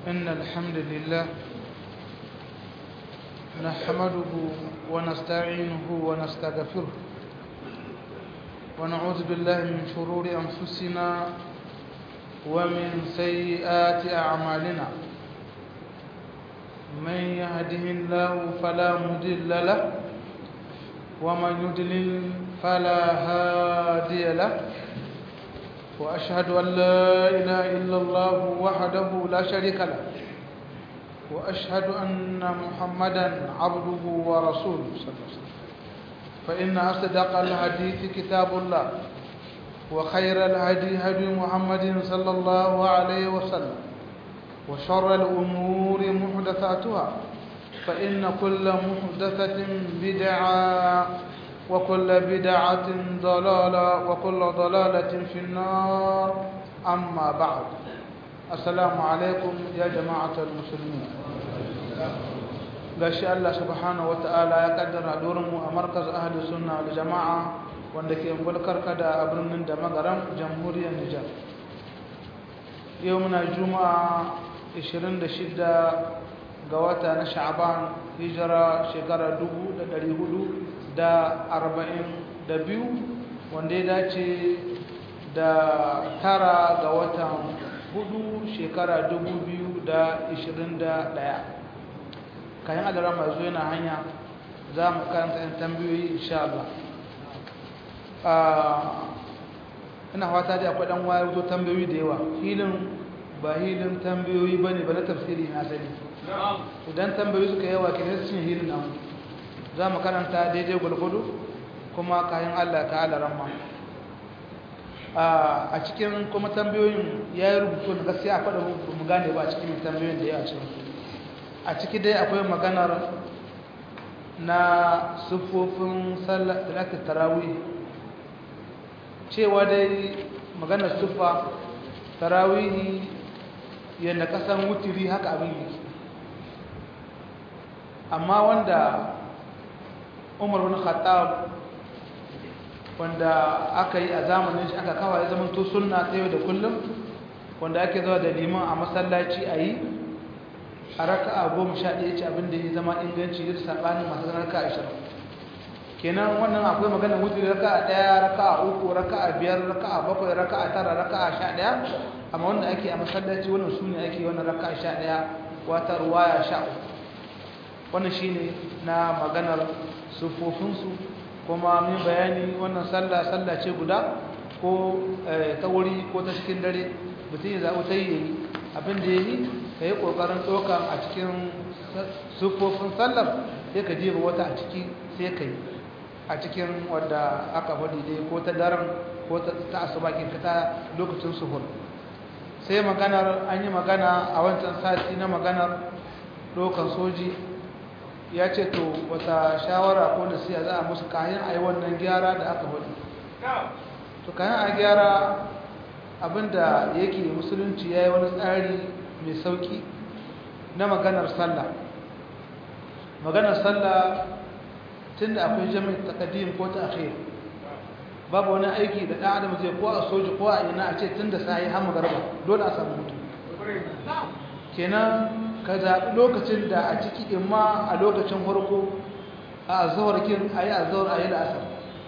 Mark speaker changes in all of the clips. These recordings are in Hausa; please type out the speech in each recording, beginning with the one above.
Speaker 1: إن الحمد لله نحمده ونستعينه ونستغفره ونعوذ بالله من شرور أنفسنا ومن سيئات أعمالنا من يهده الله فلا مضل له ومن يضلل فلا هادي له وأشهد أن لا إله إلا الله وحده لا شريك له وأشهد أن محمدا عبده ورسوله صلى الله عليه وسلم فإن أصدق الحديث كتاب الله وخير الهدي هدي محمد صلى الله عليه وسلم وشر الأمور محدثاتها فإن كل محدثة بدعة وكل بدعة ضلالة وكل ضلالة في النار أما بعد السلام عليكم يا جماعة المسلمين gashi Allah subhanahu wata'ala ya kaddara mu a markaz ahli sunna da jama'a wanda ke bulkar kada a birnin da magaran jamhuriyar Nijar yau muna juma'a 26 ga wata na sha'ban hijira shekara 442 wanda ya dace da tara ga watan hudu shekara 2021 kayan adara masu yana hanya za mu karanta yin tambayoyi insha Allah ina fata da akwai dan wayar zo tambayoyi da yawa hilin ba hilin tambayoyi ba ne ba na tafsiri na sani idan tambayoyi suka yawa ke nasu cin hilin nan za mu karanta daidai gwalgwado kuma kayan Allah ta ala ramma a cikin kuma tambayoyin ya yi rubutu na gaskiya akwai da mu gane ba a cikin tambayoyin da ya a cikin a ciki dai akwai maganar na siffofin salatul tarawih cewa dai maganar siffa tarawih yadda kasan wutiri haka abin yake amma wanda umar bin khattab wanda aka yi a zamanin shi aka kawai zaman to sunna ta yau da kullum wanda ake zuwa da liman a masallaci a yi a raka'a goma sha ɗaya ce abinda ya zama inganci yadda saɓanin masu zama raka'a ashirin kenan wannan akwai magana wuce raka'a ɗaya raka'a uku raka'a biyar raka'a bakwai raka'a tara raka'a sha ɗaya amma wanda ake a masallaci wannan su ne ake wannan raka'a sha ɗaya wata ruwaya sha uku wannan shi ne na maganar siffofinsu kuma min bayani wannan sallah sallah ce guda ko ta wuri ko ta cikin dare mutum ya zaɓi ta yi abin da ya yi ka yi ƙoƙarin ɗauka a cikin siffofin sallar sai ka jefa wata a ciki sai ka yi a cikin wadda aka faɗi dai ko ta daren ko ta asubakin ka ta lokacin suhur sai maganar an yi magana a wancan sati na maganar ɗaukan soji ya ce to wata shawara ko nasiya za a musu kayan a yi wannan gyara da aka faɗi to kayan a gyara abinda yake musulunci ya yi wani tsari mai sauki na maganar sallah maganar sallah tun da akwai jami'in takadim ko ta akhir babu wani aiki da ɗan adam zai ko a soji ko a ina a ce tun da sa yi hamu garba dole a samu mutu kenan ka zaɓi lokacin da a ciki imma a lokacin farko a azawar kin a yi azawar a yi la'asar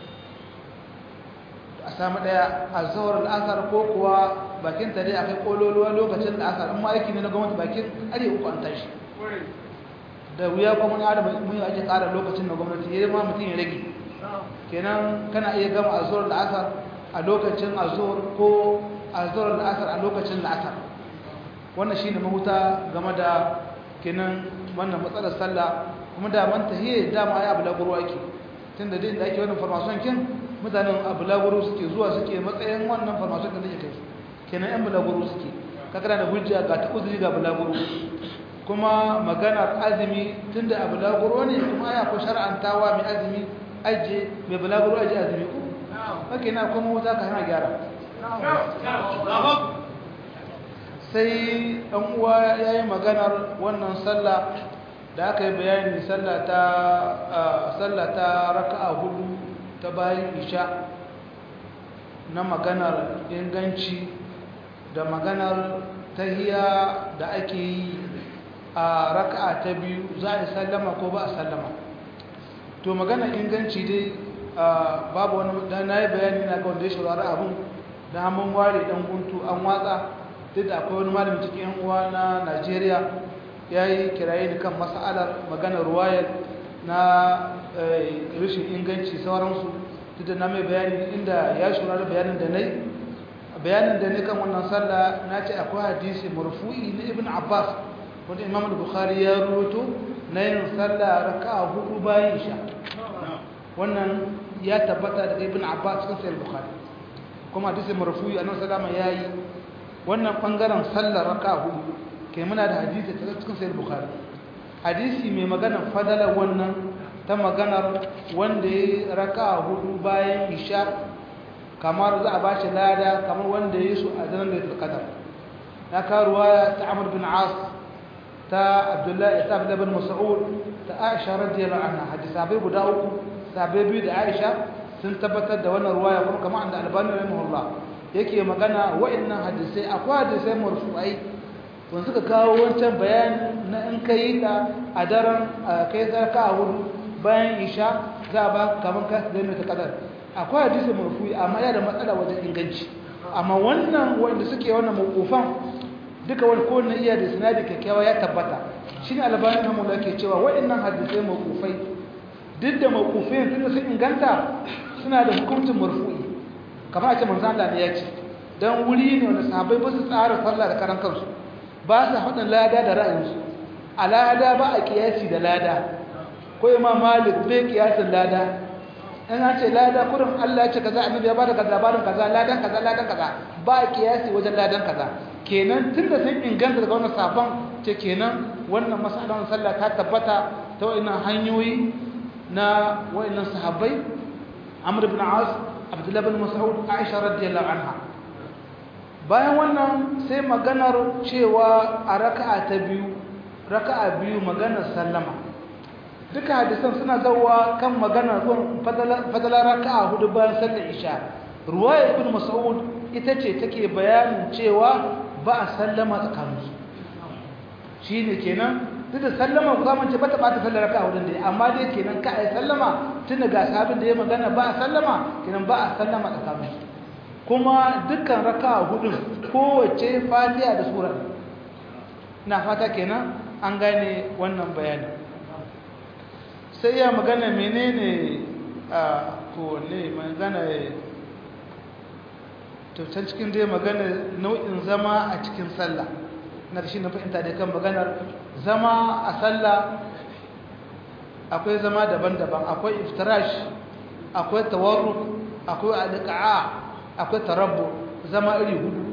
Speaker 1: a samu ɗaya a zawar al'asar ko kuwa bakin ta dai akai kololuwa lokacin al'asar amma aiki ne na gwamnati bakin are uku an tashi da wuya kuma na da mun yi ake ƙara lokacin na gwamnati ya ma mutum ya rage kenan kana iya gama a zawar al'asar a lokacin azur ko a zawar al'asar a lokacin al'asar wannan shine mahuta game da kenan wannan matsalar sallah kuma da man tahiyya dama ai abu laguru ake tunda dai da ake wannan farmason kin mutanen abu laguru suke zuwa suke matsayin wannan farmason da zai kai kenan yan bulaguro suke kakana da hujja ga ta uzuri ga bulaguro kuma maganar azumi tunda a bulaguro ne kuma aya ko shar'antawa mai azumi aje mai bulaguro aje azumi ko kake na kuma wuta ka hana gyara sai ɗan uwa ya yi maganar wannan sallah da aka yi bayani sallah ta raka'a hudu ta bayan isha na maganar inganci da maganar tahiya da ake yi a raka'a ta biyu za a yi sallama ko ba a sallama to magana inganci dai babu wani da na yi bayani na ga wanda ya shawara abin da mun ware dan guntu an watsa duk da akwai wani malami cikin yan uwa na Najeriya ya yi kiraye ni kan mas'alar magana ruwayar na rashin inganci sauransu duk da na mai bayani inda ya shawara bayanin da na yi bayanin da ne kan wannan sallah na ce akwai hadisi marfu'i na ibn abbas wanda imam bukhari ya rubuto na yin sallah raka'a hudu bayan isha wannan ya tabbata daga ibn abbas cikin sahih bukhari kuma hadisi marfu'i annabi sallama yayi wannan bangaren sallar raka'a hudu kai muna da hadisi cikin sahih bukhari hadisi mai magana fadala wannan ta maganar wanda ya raka'a hudu bayan isha kamar za a ba shi lada kamar wanda ya yi su a zanen da ya kadar na karuwa ta amur bin as ta abdullahi ta abdullahi bin mas'ud ta aisha radiyallahu anha hadisabai guda uku sabai biyu da aisha sun tabbatar da wannan ruwaya kuma kamar da albani rahimahullah yake magana wa'annan hadisai akwai hadisai marfu'ai wanda suka kawo wancan bayani na in ka yi ta a daren kai sarka a hudu bayan isha za a ba kamar ka zai mai ta kadar akwai hadisi marfu'i amma yana da matsala wajen inganci amma wannan wanda suke wannan mawqufan duka wani ko na iya da sinadi kyakkyawa ya tabbata shine albani hamula ke cewa waɗannan hadisai mawqufai duk da mawqufai tunda sun inganta suna da hukuncin marfu'i kamar a ce manzo Allah ne ya ce dan wuri ne wanda sahabbai ba su tsara sallah da karan kansu ba su haɗin lada da ra'ayinsu a lada ba a kiyasi da lada ko imam malik bai kiyasin lada in an ce lada kurin Allah ya ce kaza annabi ya bada labarin kaza ladan kaza ladan kaza ba kiyasi wajen ladan kaza kenan tunda sun inganta daga wannan sabon ce kenan wannan masalan sallah ta tabbata ta wayannan hanyoyi na wayannan sahabbai Amr ibn As Abdullah ibn Mas'ud Aisha radiyallahu anha bayan wannan sai maganar cewa a raka'a ta biyu raka'a biyu maganar sallama duka hadisan suna zawa kan magana zuwan fadala raka'a hudu bayan sallar isha ruwaya ibn mas'ud ita ce take bayanin cewa ba a sallama tsakaninsu shine kenan duk da sallama ku zamu ce bata bata sallar raka'a hudun da amma dai kenan ka ai sallama tun daga sahabin da ya magana ba a sallama kenan ba a sallama tsakaninsu kuma dukkan raka'a hudun kowace fatiha da sura ina fata kenan an gane wannan bayanin sai ya magana menene a kowane magana to can cikin dai magana nau'in zama a cikin sallah na da shi na fahimta da kan maganar zama a sallah akwai zama daban-daban akwai iftirash akwai tawarruk akwai alƙa'a akwai tarabbu zama iri hudu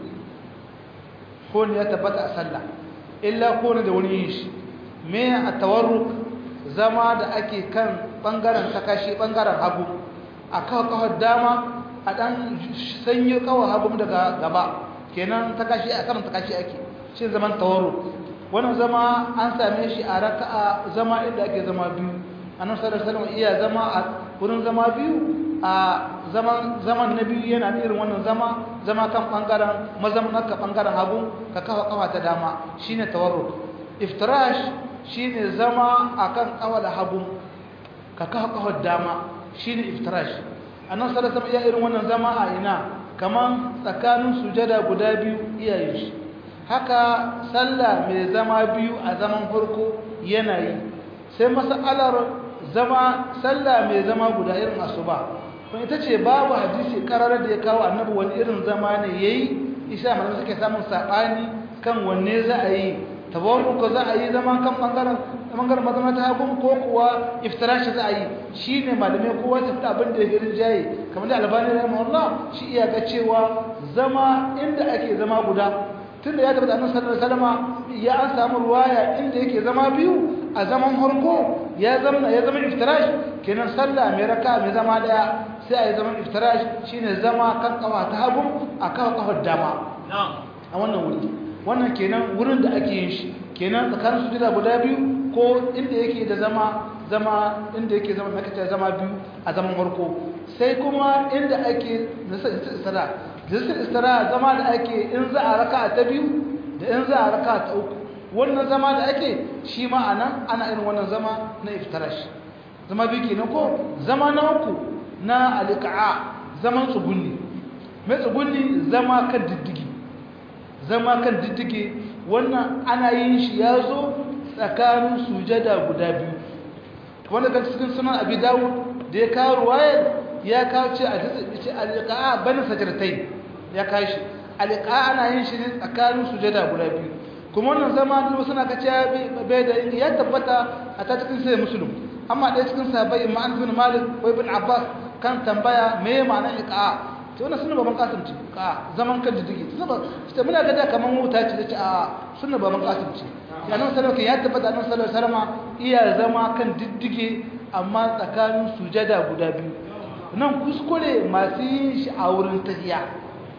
Speaker 1: ko ne ya tabbata a sallah illa ko ne da wani yin shi me a tawarruk zama da ake kan ɓangaren takashi ɓangaren hagu a kawo kawar dama a ɗan sanyi kawar hagu daga gaba kenan takashi a saman takashi ake shi zaman tawaro wannan zama an same shi a raka'a zama inda ake zama biyu annan sallallahu alaihi iya zama a wurin zama biyu a zaman zaman na biyu yana irin wannan zama zama kan ɓangaren mazaman ka ɓangaren hagu ka kawo kawa ta dama shine tawarruk iftirash shine zama akan kawar hagu ka kawo kawar dama shine iftirash annabi sallallahu alaihi wasallam irin wannan zama a ina kaman tsakanin sujada guda biyu iyayen shi haka sallah mai zama biyu a zaman farko yana yi sai masalar zama sallah mai zama guda irin asuba kuma ita ce babu hadisi kararar da ya kawo annabi wani irin zama ne yayi isa malamai suke samun sabani kan wanne za a yi tabarruka za a yi zama kan bangaren bangaren mazama ta hagun ko kuwa iftirashi za a yi shi ne malamai kowa ta fita abin da ya girin jaye kamar da albani rahimahullah shi iya ga cewa zama inda ake zama guda tun da ya tabbata annabi sallallahu alaihi wasallam ya an samu ruwaya inda yake zama biyu a zaman harko ya zama ya zama iftirash kenan sallah mai raka mai zama daya sai a yi zaman iftirash shine zama kan kafa ta hagu a kafa kafar dama a wannan wuri wannan kenan wurin da ake yin shi kenan tsakanin sujada guda biyu ko inda yake da zama zama inda yake zama makace zama biyu a zaman farko sai kuma inda ake nasa istira nasa istira zama da ake in za a raka ta biyu da in za a raka ta uku wannan zama da ake shi ma anan ana irin wannan zama na iftirash zama biyu kenan ko zama na uku na alqa'a zaman tsugunni mai tsugunni zama kan diddigi zama kan diddigi wannan ana yin shi yazo tsakanin sujada guda biyu wanda kan cikin sunan abi dawud da ya kawo ruwayar ya kawo ce a ce alqa'a bani sajratai ya kawo shi alqa'a ana yin shi ne tsakanin sujada guda biyu kuma wannan zama da suna kace bai da ya tabbata a ta cikin sai muslim amma ɗaya cikin sahabbai ma'an bin malik ko ibn abbas kan tambaya me ma'anar iqa'a to wannan sunna baban kasim ce ka zaman kan diddigi sunna ita muna ga da kaman wuta ce ce a sunna baban kasim ce ya nan sallallahu ya tabbata nan sallallahu alaihi wasallam iya zama kan diddige amma tsakanin sujada guda biyu nan kuskure masu yin shi a wurin tahiya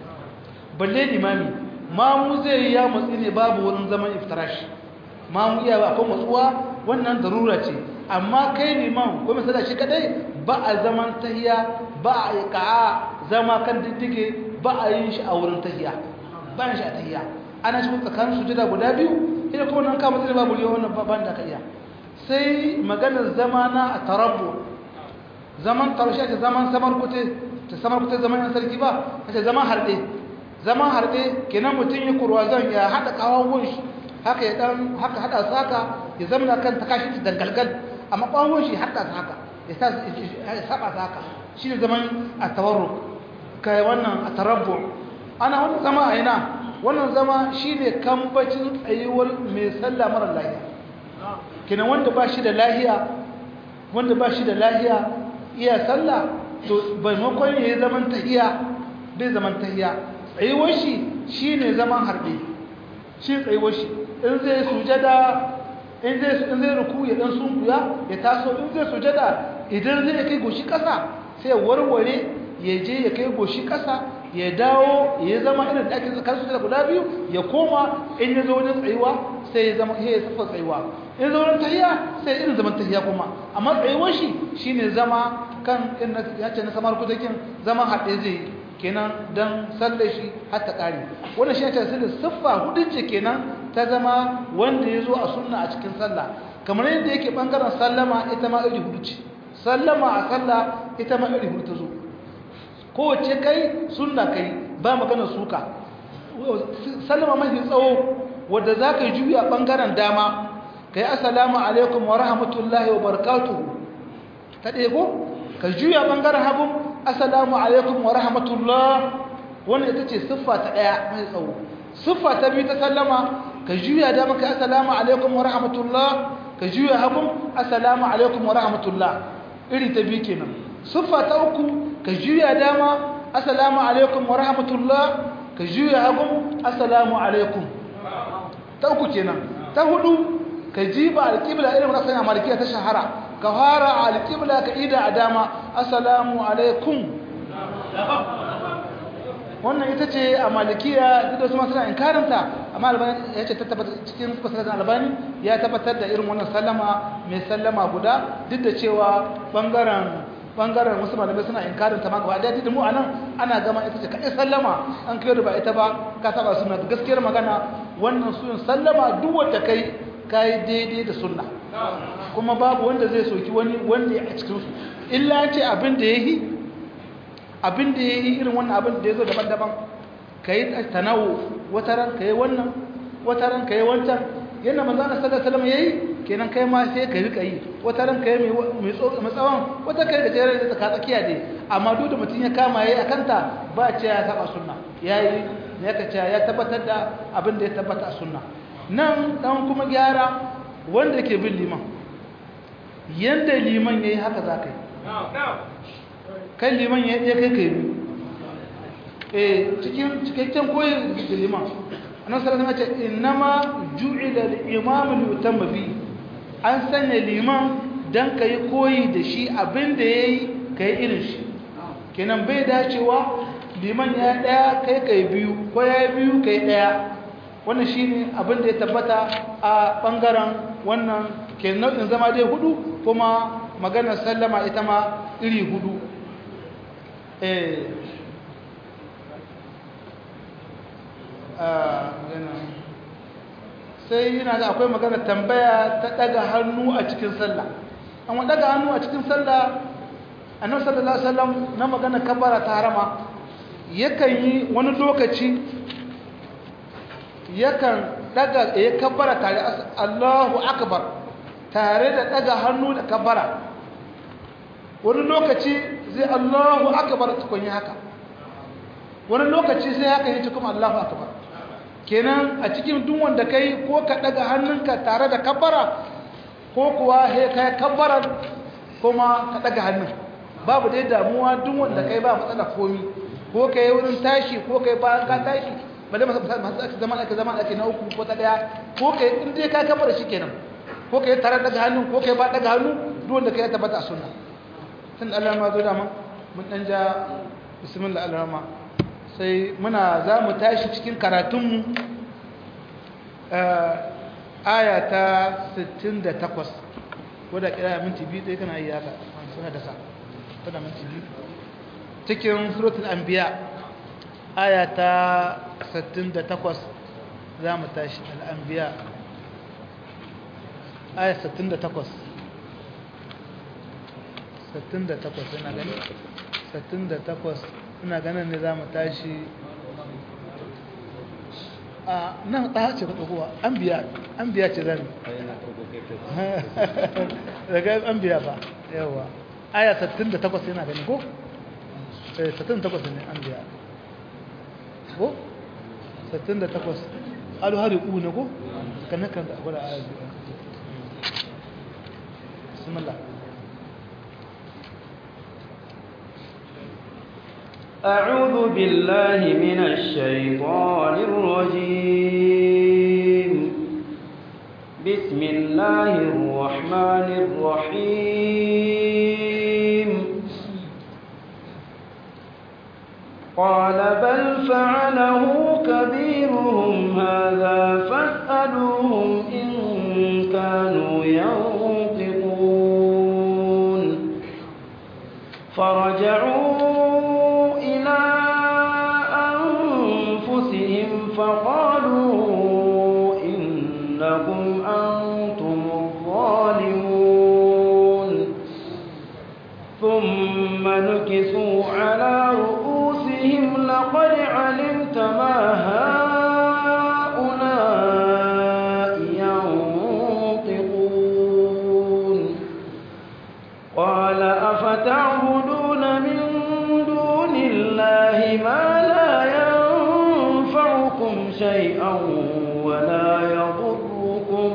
Speaker 1: balle limami mamu zai ya matsi ne babu wurin zaman iftirash mamu iya ba akwai matsuwa wannan darura ce amma kai liman ko misali shi kadai ba a zaman tahiya ba a yi ka'a zama kan diddige ba a yin shi a wurin tahiya ba yin shi a tahiya ana shi tsakanin sujada guda biyu ina kuma nan kama zai babu liya wannan ban da ka iya sai maganar zama na a tarabbu zaman tarshe ta zaman samar kute ta samar kute zaman yan sarki ba ta zaman harɗe zaman harɗe kenan mutum ya kurwa zan ya haɗa ƙawon shi haka ya ɗan haka haɗa su haka ya zama kan ta kashi ta dangalgal amma ƙawon shi haɗa su haka ya saba su haka shi ne zaman a tawarru kai wannan a tarabbu ana wannan zama a ina wannan zama shi ne kambacin tsayuwar mai sallah mara lahiya kenan wanda ba shi da lahiya wanda ba shi da lahiya iya sallah to maimakon ya yi zaman tahiya bai zaman tahiya tsayuwar shi shi ne zaman harbe shi tsayuwar shi in zai sujada in zai in zai ruku ya dan sunkuya ya taso in zai sujada idan zai kai goshi kasa sai warware ya je ya kai goshi kasa ya dawo ya zama irin da ake zakar sujada guda biyu ya koma in ya zo wajen tsayuwa sai ya zama ya safa tsayuwa in zo wajen tahiya sai irin zaman tahiya kuma amma tsayuwar shi shine zama kan in ya ce na samar kudakin zama haɗe zai kenan dan sallar shi har ta kare wannan shi ta sai siffa hudu ce kenan ta zama wanda ya zo a sunna a cikin sallah kamar yadda yake bangaren sallama ita ma iri hudu ce sallama a sallah ita ma iri hudu ta zo kowace kai sunna kai ba magana suka sallama mafi tsawo wadda za ka yi juya ɓangaren dama ka yi assalamu alaikum wa rahmatullahi wa barakatuhu ta ɗaya ko ka juya ɓangaren hagu assalamu alaikum wa rahmatullah wannan ita ce siffa ta ɗaya mai tsawo siffa ta biyu ta sallama ka juya dama ka assalamu alaikum wa rahmatullah ka juya hagu assalamu alaikum wa rahmatullah iri ta biyu kenan siffa ta uku ka juya dama assalamu alaikum wa rahmatullah ka juya hagu assalamu alaikum ta uku kenan ta hudu ka jiba alƙibla irin rasan a malikiya ta shahara ka fara alƙibla ka ida a dama assalamu alaikum wannan ita ce a malikiya duk da su masu na inkarinta amma albani ya ce ta tabbatar cikin kusurin albani ya tabbatar da irin wannan sallama mai sallama guda duk da cewa bangaren bangaren wasu malamai suna inkarin ta ma gaba daya da mu anan ana gama ita ce kai sallama an kai ba ita ba ka saba sunna gaskiyar magana wannan sunan sallama duk wanda kai kai daidai da sunna kuma babu wanda zai soki wani wanda ya a cikin su illa ce abin da yayi abin da yayi irin wannan abin da yazo daban-daban kai tanawu wata ran kai wannan wata ran kai wancan yana manzo Allah sallallahu alaihi wasallam yayi kenan kai ma sai ka rika yi wata ran kai mai mai tsawon wata kai da jere da tsaka tsakiya dai amma duk da mutun ya kama yayi akanta ba ce ya saba sunna yayi ne ka ce ya tabbatar da abin da ya tabbata a sunna nan dan kuma gyara wanda ke bin liman yanda liman yayi haka za ka yi kan liman ya kai kai bi eh cikin cikakken koyi da liman annabi sallallahu alaihi wasallam ya ce innama ju'ila al-imam li bi an sanya liman dan kai koyi da shi abinda yayi kai irin shi kenan bai dacewa liman ya daya kai kai biyu ko ya biyu kai daya wannan shine abinda ya tabbata a bangaren wannan kenan nau'in zama dai hudu kuma maganar sallama ita ma iri hudu eh sai yana ga akwai magana tambaya ta daga hannu a cikin sallah amma daga hannu a cikin sallah annabi sallallahu alaihi wasallam na magana kabara ta harama yakan yi wani lokaci yakan daga ya kabara tare Allahu akbar tare da daga hannu da kabara wani lokaci zai Allahu akbar tukun yi haka wani lokaci sai haka yi kuma Allahu akbar kenan a cikin duk wanda kai ko ka daga hannunka tare da kabara ko kuwa he kai kabbarar kuma ka daga hannun babu dai damuwa duk wanda kai ba matsala komi ko kai wurin tashi ko kai bayan ka tashi bale masu ake zaman ake zaman ake na uku ko ta daya ko kai in dai ka kabbara kenan ko kai tare daga hannun ko kai ba daga hannu duk wanda kai ya tabbata a sunna tun Allah ma zo da mun mun dan ja bismillah Allah sai muna za mu tashi cikin karatunmu aya ta 68 wadda kira minti biyu ɗaya kana yi haka sun hadasa wadda minti biyu cikin suratul anbiya aya ta 68 za mu tashi al'anbiya aya 68 68 ina gani 68 ina ganin ne za mu tashi a nan ta ce ka ɗaukowa an biya an biya ce zan daga an biya ba yawa aya 68 yana gani ko? 68 ne an biya ko? 68 alu hari ku ne ko? kan kan da akwai da aya biya bismillah
Speaker 2: أعوذ بالله من الشيطان الرجيم بسم الله الرحمن الرحيم قال بل فعله كبيرهم هذا فاسألوهم إن كانوا ينطقون فرجعوا فقالوا إنكم أنتم الظالمون ثم نكسوا على رؤوسهم لقد علمت ما هؤلاء ينطقون قال أفتعبدون من دون الله ما لا ينفعكم شيئا ولا يضركم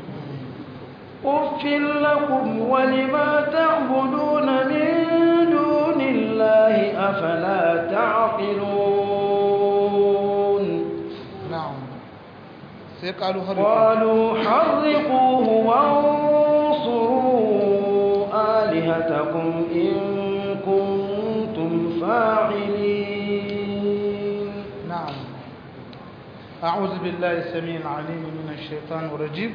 Speaker 2: أف لكم ولما تعبدون من دون الله أفلا تعقلون
Speaker 1: نعم سيقالوا حرقوا
Speaker 2: قالوا حرقوه وانصروا آلهتكم إن كنتم فاعلين
Speaker 1: نعم أعوذ بالله السميع العليم من الشيطان الرجيم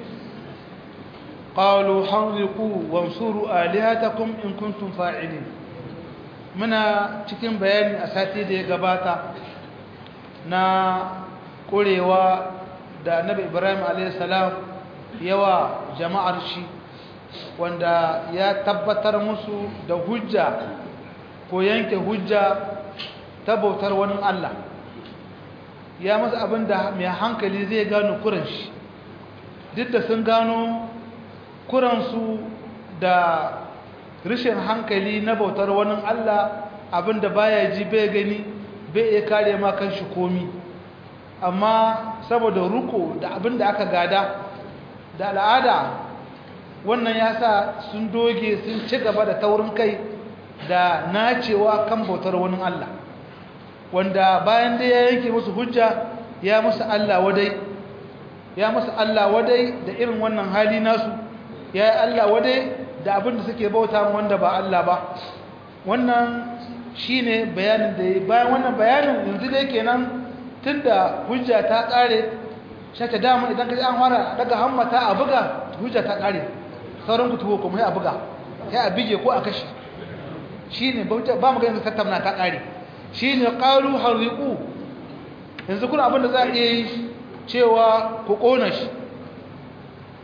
Speaker 1: قالوا حرقوا وانصروا آلهتكم إن كنتم فاعلين muna cikin bayani a sati da ya gabata na ƙurewa da annabi ibrahim a.s. yawa jama'ar shi wanda ya tabbatar musu da hujja ko yanke hujja ta bautar wani allah ya masa abin da mai hankali zai gano kuran shi duk da sun gano kuransu da rashin hankali na bautar wani Allah abin da baya ji bai gani bai iya kare ma kan shi komi amma saboda ruko da abin da aka gada da al'ada wannan ya sa sun doge sun ci gaba da taurin kai da nacewa kan bautar wani Allah wanda bayan da ya yanke musu hujja ya musu Allah wadai ya musu Allah wadai da irin wannan hali nasu ya yi Allah wadai da abin da suke bauta wanda ba Allah ba wannan shine bayanin da yi bayan wannan bayanin yanzu dai kenan tunda hujja ta kare shata dama idan ka ji an fara daga hammata a buga hujja ta kare sauran ku tuwo kuma sai a buga sai a bige ko a kashe shine ba mu ga yanzu tattauna ta kare shi ne ƙaru harriƙu yanzu kuna abinda za a iya yi cewa ku ƙona shi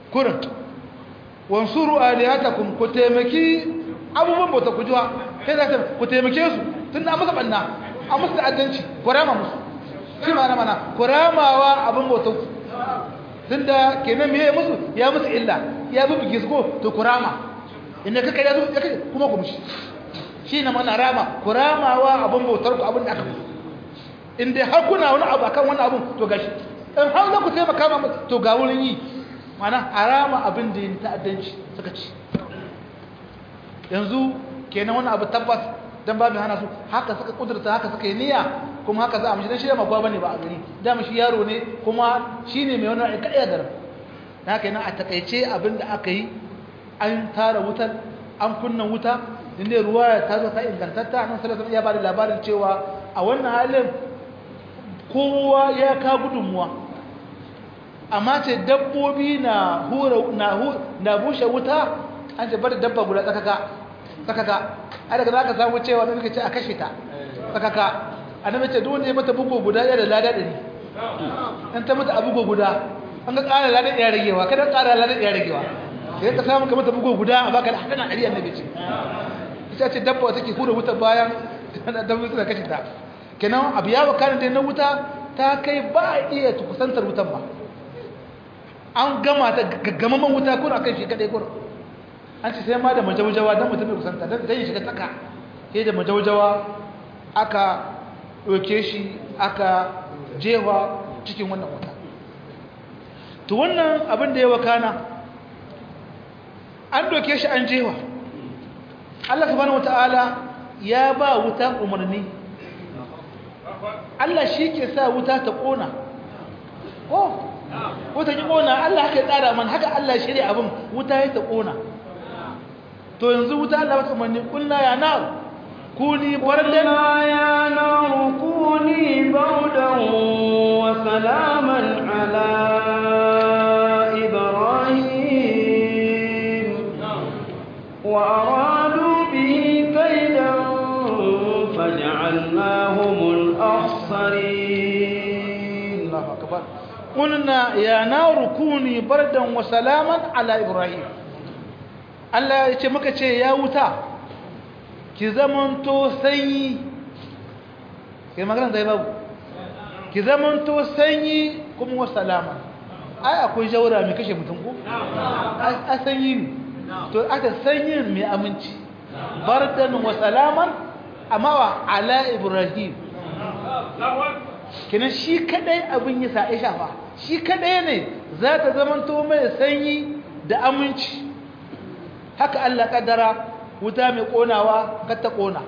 Speaker 1: kurin wansuru alihatakum ku taimaki abubuwan bauta ku jiwa kai za ku taimake su tun da masa banna a musu ta'addanci ku rama musu shi ma mana ku ramawa abin bauta ku tun da kenan me ya musu ya musu illa ya bi gisgo to ku rama inda kaka ya zo ya kai kuma ku mushi shi na mana rama ku ramawa abin bautar ku abin da aka musu in dai har kuna wani abu akan wani abun to gashi in har za ku taimaka ma to ga wurin yi mana harama abin da yin ta'addanci suka ci yanzu kenan wani abu tabbas dan babu hana su haka suka kudurta haka suka yi niyya kuma haka za a mishi dan shi da magwa bane ba a gari da shi yaro ne kuma shine mai wani aikaya da na haka yana a takaice abin da aka yi an tara wutar an kunna wuta inda ruwa ta zo ta ingantatta nan sallallahu alaihi ya bada labarin cewa a wannan halin kowa ya ka gudunmuwa amma ce dabbobi na hura na na bushe wuta an ce bada dabba guda tsakaka tsakaka ai daga zaka samu cewa da muke ce a kashe ta tsakaka annabi ce duk wanda ya mata bugo guda ya da lada dari an ta mata abugo guda an ga ƙara lada ya ragewa kada ƙara lada ya ragewa sai ka samu ka mata bugo guda a baka da hadana dari annabi ce ita ce dabba take hura wuta bayan dabbobi suna kashe ta kenan abu ya wakana da na wuta ta kai ba a iya kusantar wutan ba an gama ta gaggamaman wuta kuna kan shi kadai kuna an ce sai ma da majaujawa don mutum mai kusanta don zai shiga tsaka sai da majaujawa aka ɗauke shi aka jewa cikin wannan wuta to wannan abin da ya wakana an ɗauke shi an jewa Allah subhanahu wata'ala ya ba wuta umarni Allah shi ke sa wuta ta ƙona oh wuta ki ƙona Allah haka ya tsara man haka Allah shirya abin wuta ya ta ƙona to yanzu wuta Allah wata umarni ƙulla ya na kuni bardan
Speaker 2: يا نار كوني بردا وسلاما على إبراهيم وأرادوا به كيدا فجعلناهم الأخسرين
Speaker 1: الله أكبر قلنا يا نار كوني بردا وسلاما على إبراهيم Allah ya ce maka ce ya wuta ki zamanto sanyi ke magana zai babu ki zamanto sanyi kuma wa salama ai akwai jaura mai kashe mutum ko a sanyi ne to aka sanyi mai aminci bardan wa salaman amma wa ala ibrahim kenan shi kadai abin ya sa shafa shi kadai ne za ta zamanto mai sanyi da aminci haka Allah kaddara wuta mai konawa kar ta kona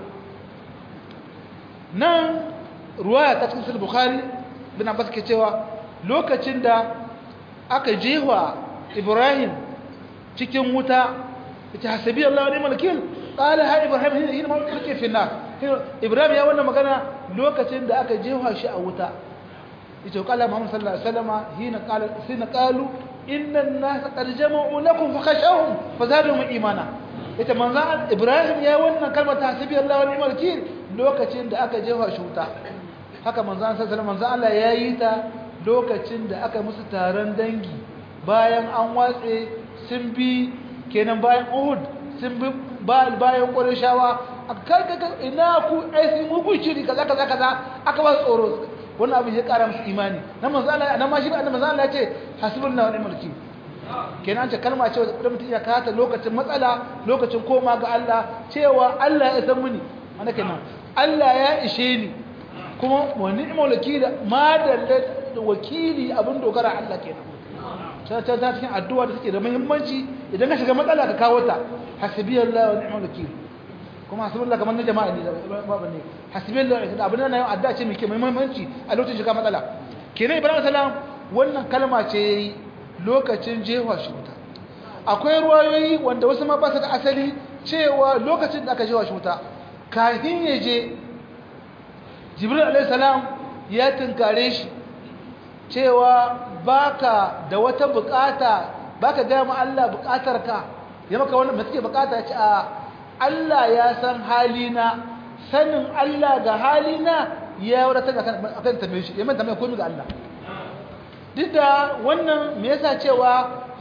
Speaker 1: nan ruwaya ta cikin bukhari bin abbas ke cewa lokacin da aka jewa ibrahim cikin wuta ita hasabi Allah wa ni'mal wakil qala ha ibrahim hina ma kake fi nar ibrahim ya wannan magana lokacin da aka jewa shi a wuta ita qala muhammad sallallahu alaihi wasallam hina qala hina qalu inna an-nasa qad jama'u lakum fakhashawhum fazadahum imana ita manzan ibrahim ya wannan kalmar ta hasabi Allah wa ni'mal wakil lokacin da aka jefa shi wuta haka manzan sallallahu manzan Allah ya yi ta lokacin da aka musu taron dangi bayan an watse sun bi kenan bayan Uhud sun bi bayan Qurayshawa karkaka ina ku ai sun mugu shiri kaza kaza kaza aka ba tsoro wannan abin ya kara musu imani na manzan Allah na ma shi annabi manzan Allah ya ce hasbunallahu wa ni'mal wakil kenan ce kalma ce da mutum ya kata lokacin matsala lokacin koma ga Allah cewa Allah ya san muni ana kenan Allah ya ishe ni kuma wa ni'mal wakili ma da wakili abin dogara Allah kenan ta ta ta cikin addu'a da take da muhimmanci idan ka shiga matsala ka kawo ta hasbiyallahu wa ni'mal wakil kuma hasbiyallahu kamar na jama'a ne babu ne hasbiyallahu abin nan yau addu'a ce mai muhimmanci a lokacin shiga matsala kenan Ibrahim salam wannan kalma ce yayi lokacin jewa shi wuta akwai ruwayoyi wanda wasu ma ba su da asali cewa lokacin da aka jewa shi wuta kafin ya je jibril alaihissalam ya tunkare shi cewa baka da wata bukata baka gaya ma Allah bukatar ka ya maka wannan mai suke bukata ce a Allah ya san halina sanin Allah ga halina ya wadatar akan tambaye shi ya manta mai komai ga Allah duk da wannan me yasa cewa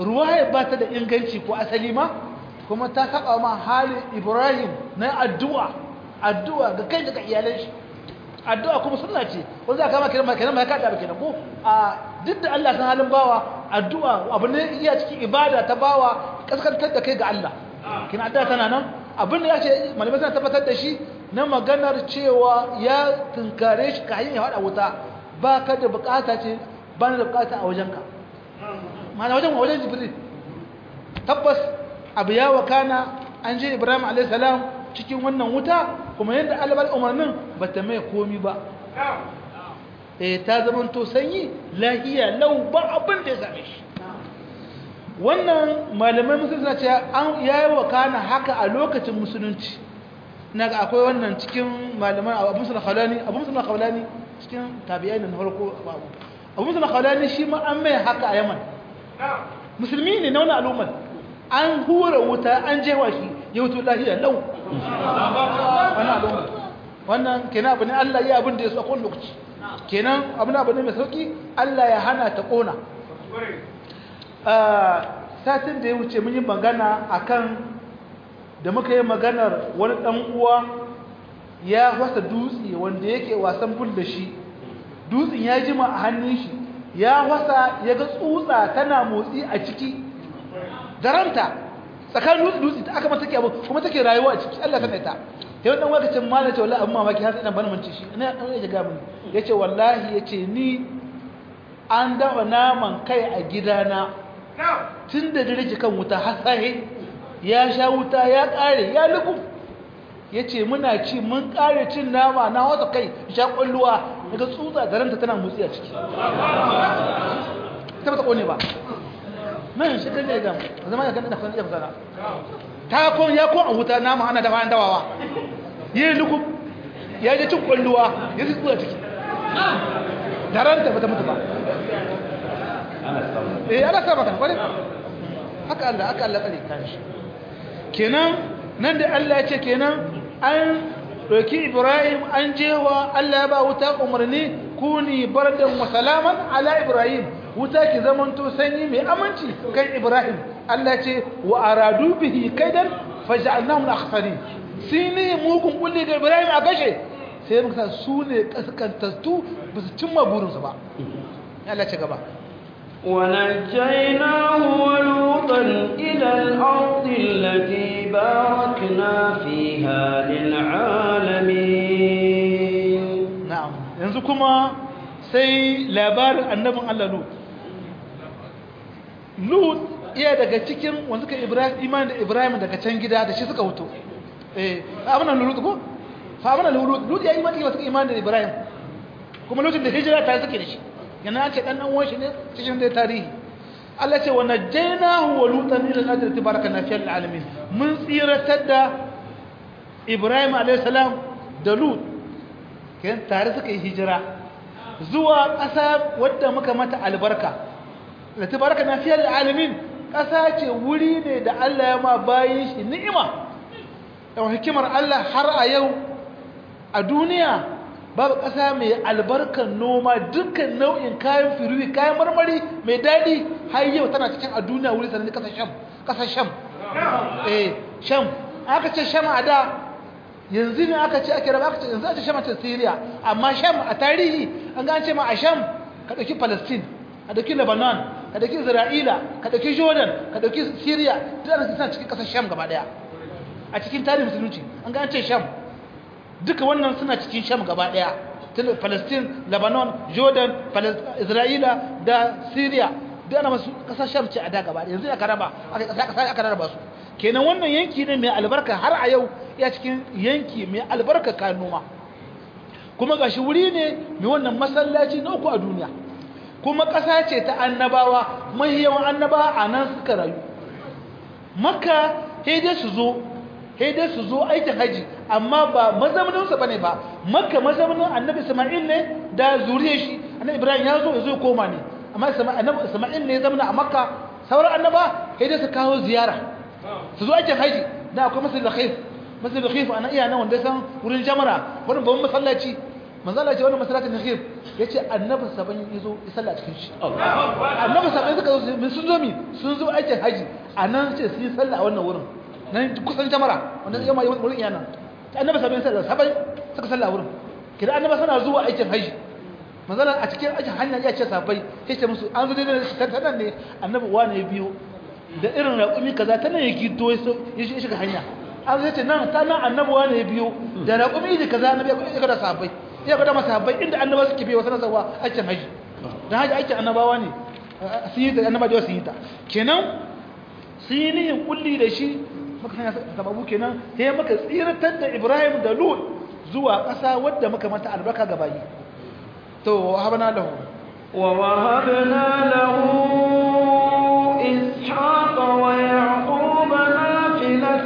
Speaker 1: ruwaya ba ta da inganci ko asali ma kuma ta saba ma halin ibrahim na addu'a addu'a ga kai daga iyalan shi addu'a kuma sunna ce wanda aka kama kiran ma kiran ma ka da kenan ko a duk da Allah san halin bawa addu'a abu ne iya cikin ibada ta bawa kaskantar da kai ga Allah kina addu'a tana nan abin da ya ce malamai suna tabbatar da shi na maganar cewa ya tunkare shi ka hanyar hada wuta ba ka da bukata ce ba na da bukata a wajenka mana wajen wajen jibril tabbas abu ya wakana an je ibrahim a.s. cikin wannan wuta kuma yadda alabar umarnin ba ta mai komi ba eh ta zama to sanyi lahiya lau ba abin da ya same shi wannan malamai musulunci na ce an yayi wakana haka a lokacin musulunci na ga akwai wannan cikin malaman abu musulun khalani abu musulun khalani cikin tabi'ai na farko abu abu musulun khalani shi ma an mai haka a yaman musulmi ne na wani al'ummar an hura wuta an jewa shi ya wuto lahiya lau wani al'ummar wannan kenan abu ne allah ya abin da ya su a kowane lokaci kenan abu ne abu ne mai sauki allah ya hana ta kona satin da ya wuce mun yi magana akan da muka yi maganar wani ɗan uwa ya wasa dutse wanda yake wasan bul da shi dutsen ya jima a hannun shi ya wasa ya ga tsutsa tana motsi a ciki daranta tsakanin dutse dutse ta aka mata take abu kuma take rayuwa a ciki Allah ta ta yau dan wakacin malaka ce wallahi abun mamaki har sai dan bana mance shi ina dan ya ga mun yace wallahi yace ni an dafa naman kai a gidana tun da dare kan wuta har sahi ya sha wuta ya kare ya lubu ya ce muna ci mun kare cin nama na wata kai sha kwalluwa daga tsutsa da ranta tana motsi a ciki ta bata kone ba nan shi kan da ya gama zama ya kan da kan da fasara ta kon ya kon a wuta nama ana dafa an dawawa yi lubu ya je cin kwalluwa ya ci tsutsa ciki da ranta bata mutu ba eh ana sa maka kwarai haka Allah haka Allah kare kan shi kenan nan da Allah ya ce kenan an doki Ibrahim an jewa Allah ya ba wuta umarni kuni bardan wa salaman ala Ibrahim wuta ki zamanto sanyi mai aminci kan Ibrahim Allah ya ce wa aradu bihi kaidan faj'alnahum al-akhsarin sini mugun kulli ga Ibrahim a gashe sai muka sa su ne kaskantattu ba su cimma burinsu ba Allah ce gaba
Speaker 2: ونجيناه ولوطا إلى الأرض التي باركنا فيها للعالمين
Speaker 1: na'am yanzu kuma sai labarin annabin Allah Lut Lut iya daga cikin wanda suka Ibrahim iman da Ibrahim daga can gida da shi suka huto eh abin nan Lut ko fa abin nan Lut Lut ya iman da suka iman da Ibrahim kuma lokacin da hijira ta suke da shi yana ce dan dan uwan shi ne cikin da tarihi Allah ce wa najaynahu wa lutan ila al-ardi tabarakana fi al-alamin mun tsiratar da Ibrahim alayhi salam da Lut kayan tare suka yi hijira zuwa ƙasa wadda muka mata albarka da tabarakana fi al-alamin ƙasa ce wuri ne da Allah ya ma bayin shi ni'ima da hikimar Allah har a yau a duniya babu ƙasa mai albarkar noma dukkan nau'in kayan firuwi kayan marmari mai daɗi har yau tana cikin a duniya wuri sanar da ƙasar sham ƙasar sham eh sham aka ce sham a da yanzu ne aka ce ake raba aka ce yanzu a ce sham a ce syria amma sham a tarihi an ga an ce ma a sham ka ɗauki palestine ka ɗauki lebanon ka ɗauki isra'ila ka ɗauki jordan ka ɗauki syria duk ana suna cikin ƙasar sham gaba ɗaya a cikin tarihin musulunci an ga an ce sham duka wannan suna cikin sham gaba daya palestine lebanon jordan isra'ila da syria duk ana masu kasar sham ce a da gaba yanzu aka raba aka raba su kenan wannan yanki ne mai albarka har a yau ya cikin yanki mai albarka kayan noma kuma gashi wuri ne mai wannan masallaci na uku a duniya kuma ƙasa ce ta annabawa mai yawan annabawa a nan suka rayu makka sai dai su zo sai dai su zo aikin haji amma ba mazauninsa bane ba makka mazaunin annabi isma'il ne da zuriyar shi annabi ibrahim ya zo ya zo koma ne amma annabi isma'il ne ya zama a makka sauran annaba sai dai su kawo ziyara su zo aikin haji da akwai masjid al-khayf masjid al-khayf ana iya nan wanda san wurin jamara wurin babban masallaci manzala ce wannan masalatin nakhir yace annabi saban yazo ya salla cikin shi annabi saban suka zo sun zo mi sun zo aikin haji anan ce su yi salla a wannan wurin nan kusan jamara wannan yamma wurin yana annabi saban salla saban suka salla a wurin kidan annabi sana zuwa aikin haji manzala a cikin aikin hanya ya ce sabai sai ce musu an zo dai shi tantan ne annabi wani biyo da irin raƙumi kaza ta nan ya gido ya shiga hanya an zai ce nan ta nan annabi wani ya biyo da raƙumi da kaza annabi ya kada sahabbai ya kada masahabbai inda annaba suke biyo sanar zawa aikin haji dan haji aikin annabawa ne sun yi ta annaba da sun yi ta kenan sun yi nihin kulli da shi maka hanya sababu kenan sai maka tsiratar da Ibrahim da Lut zuwa ƙasa wadda muka mata albarka ga bayi to habana lahu
Speaker 2: wa wahabna lahu إسحاق ويعقوب نافلة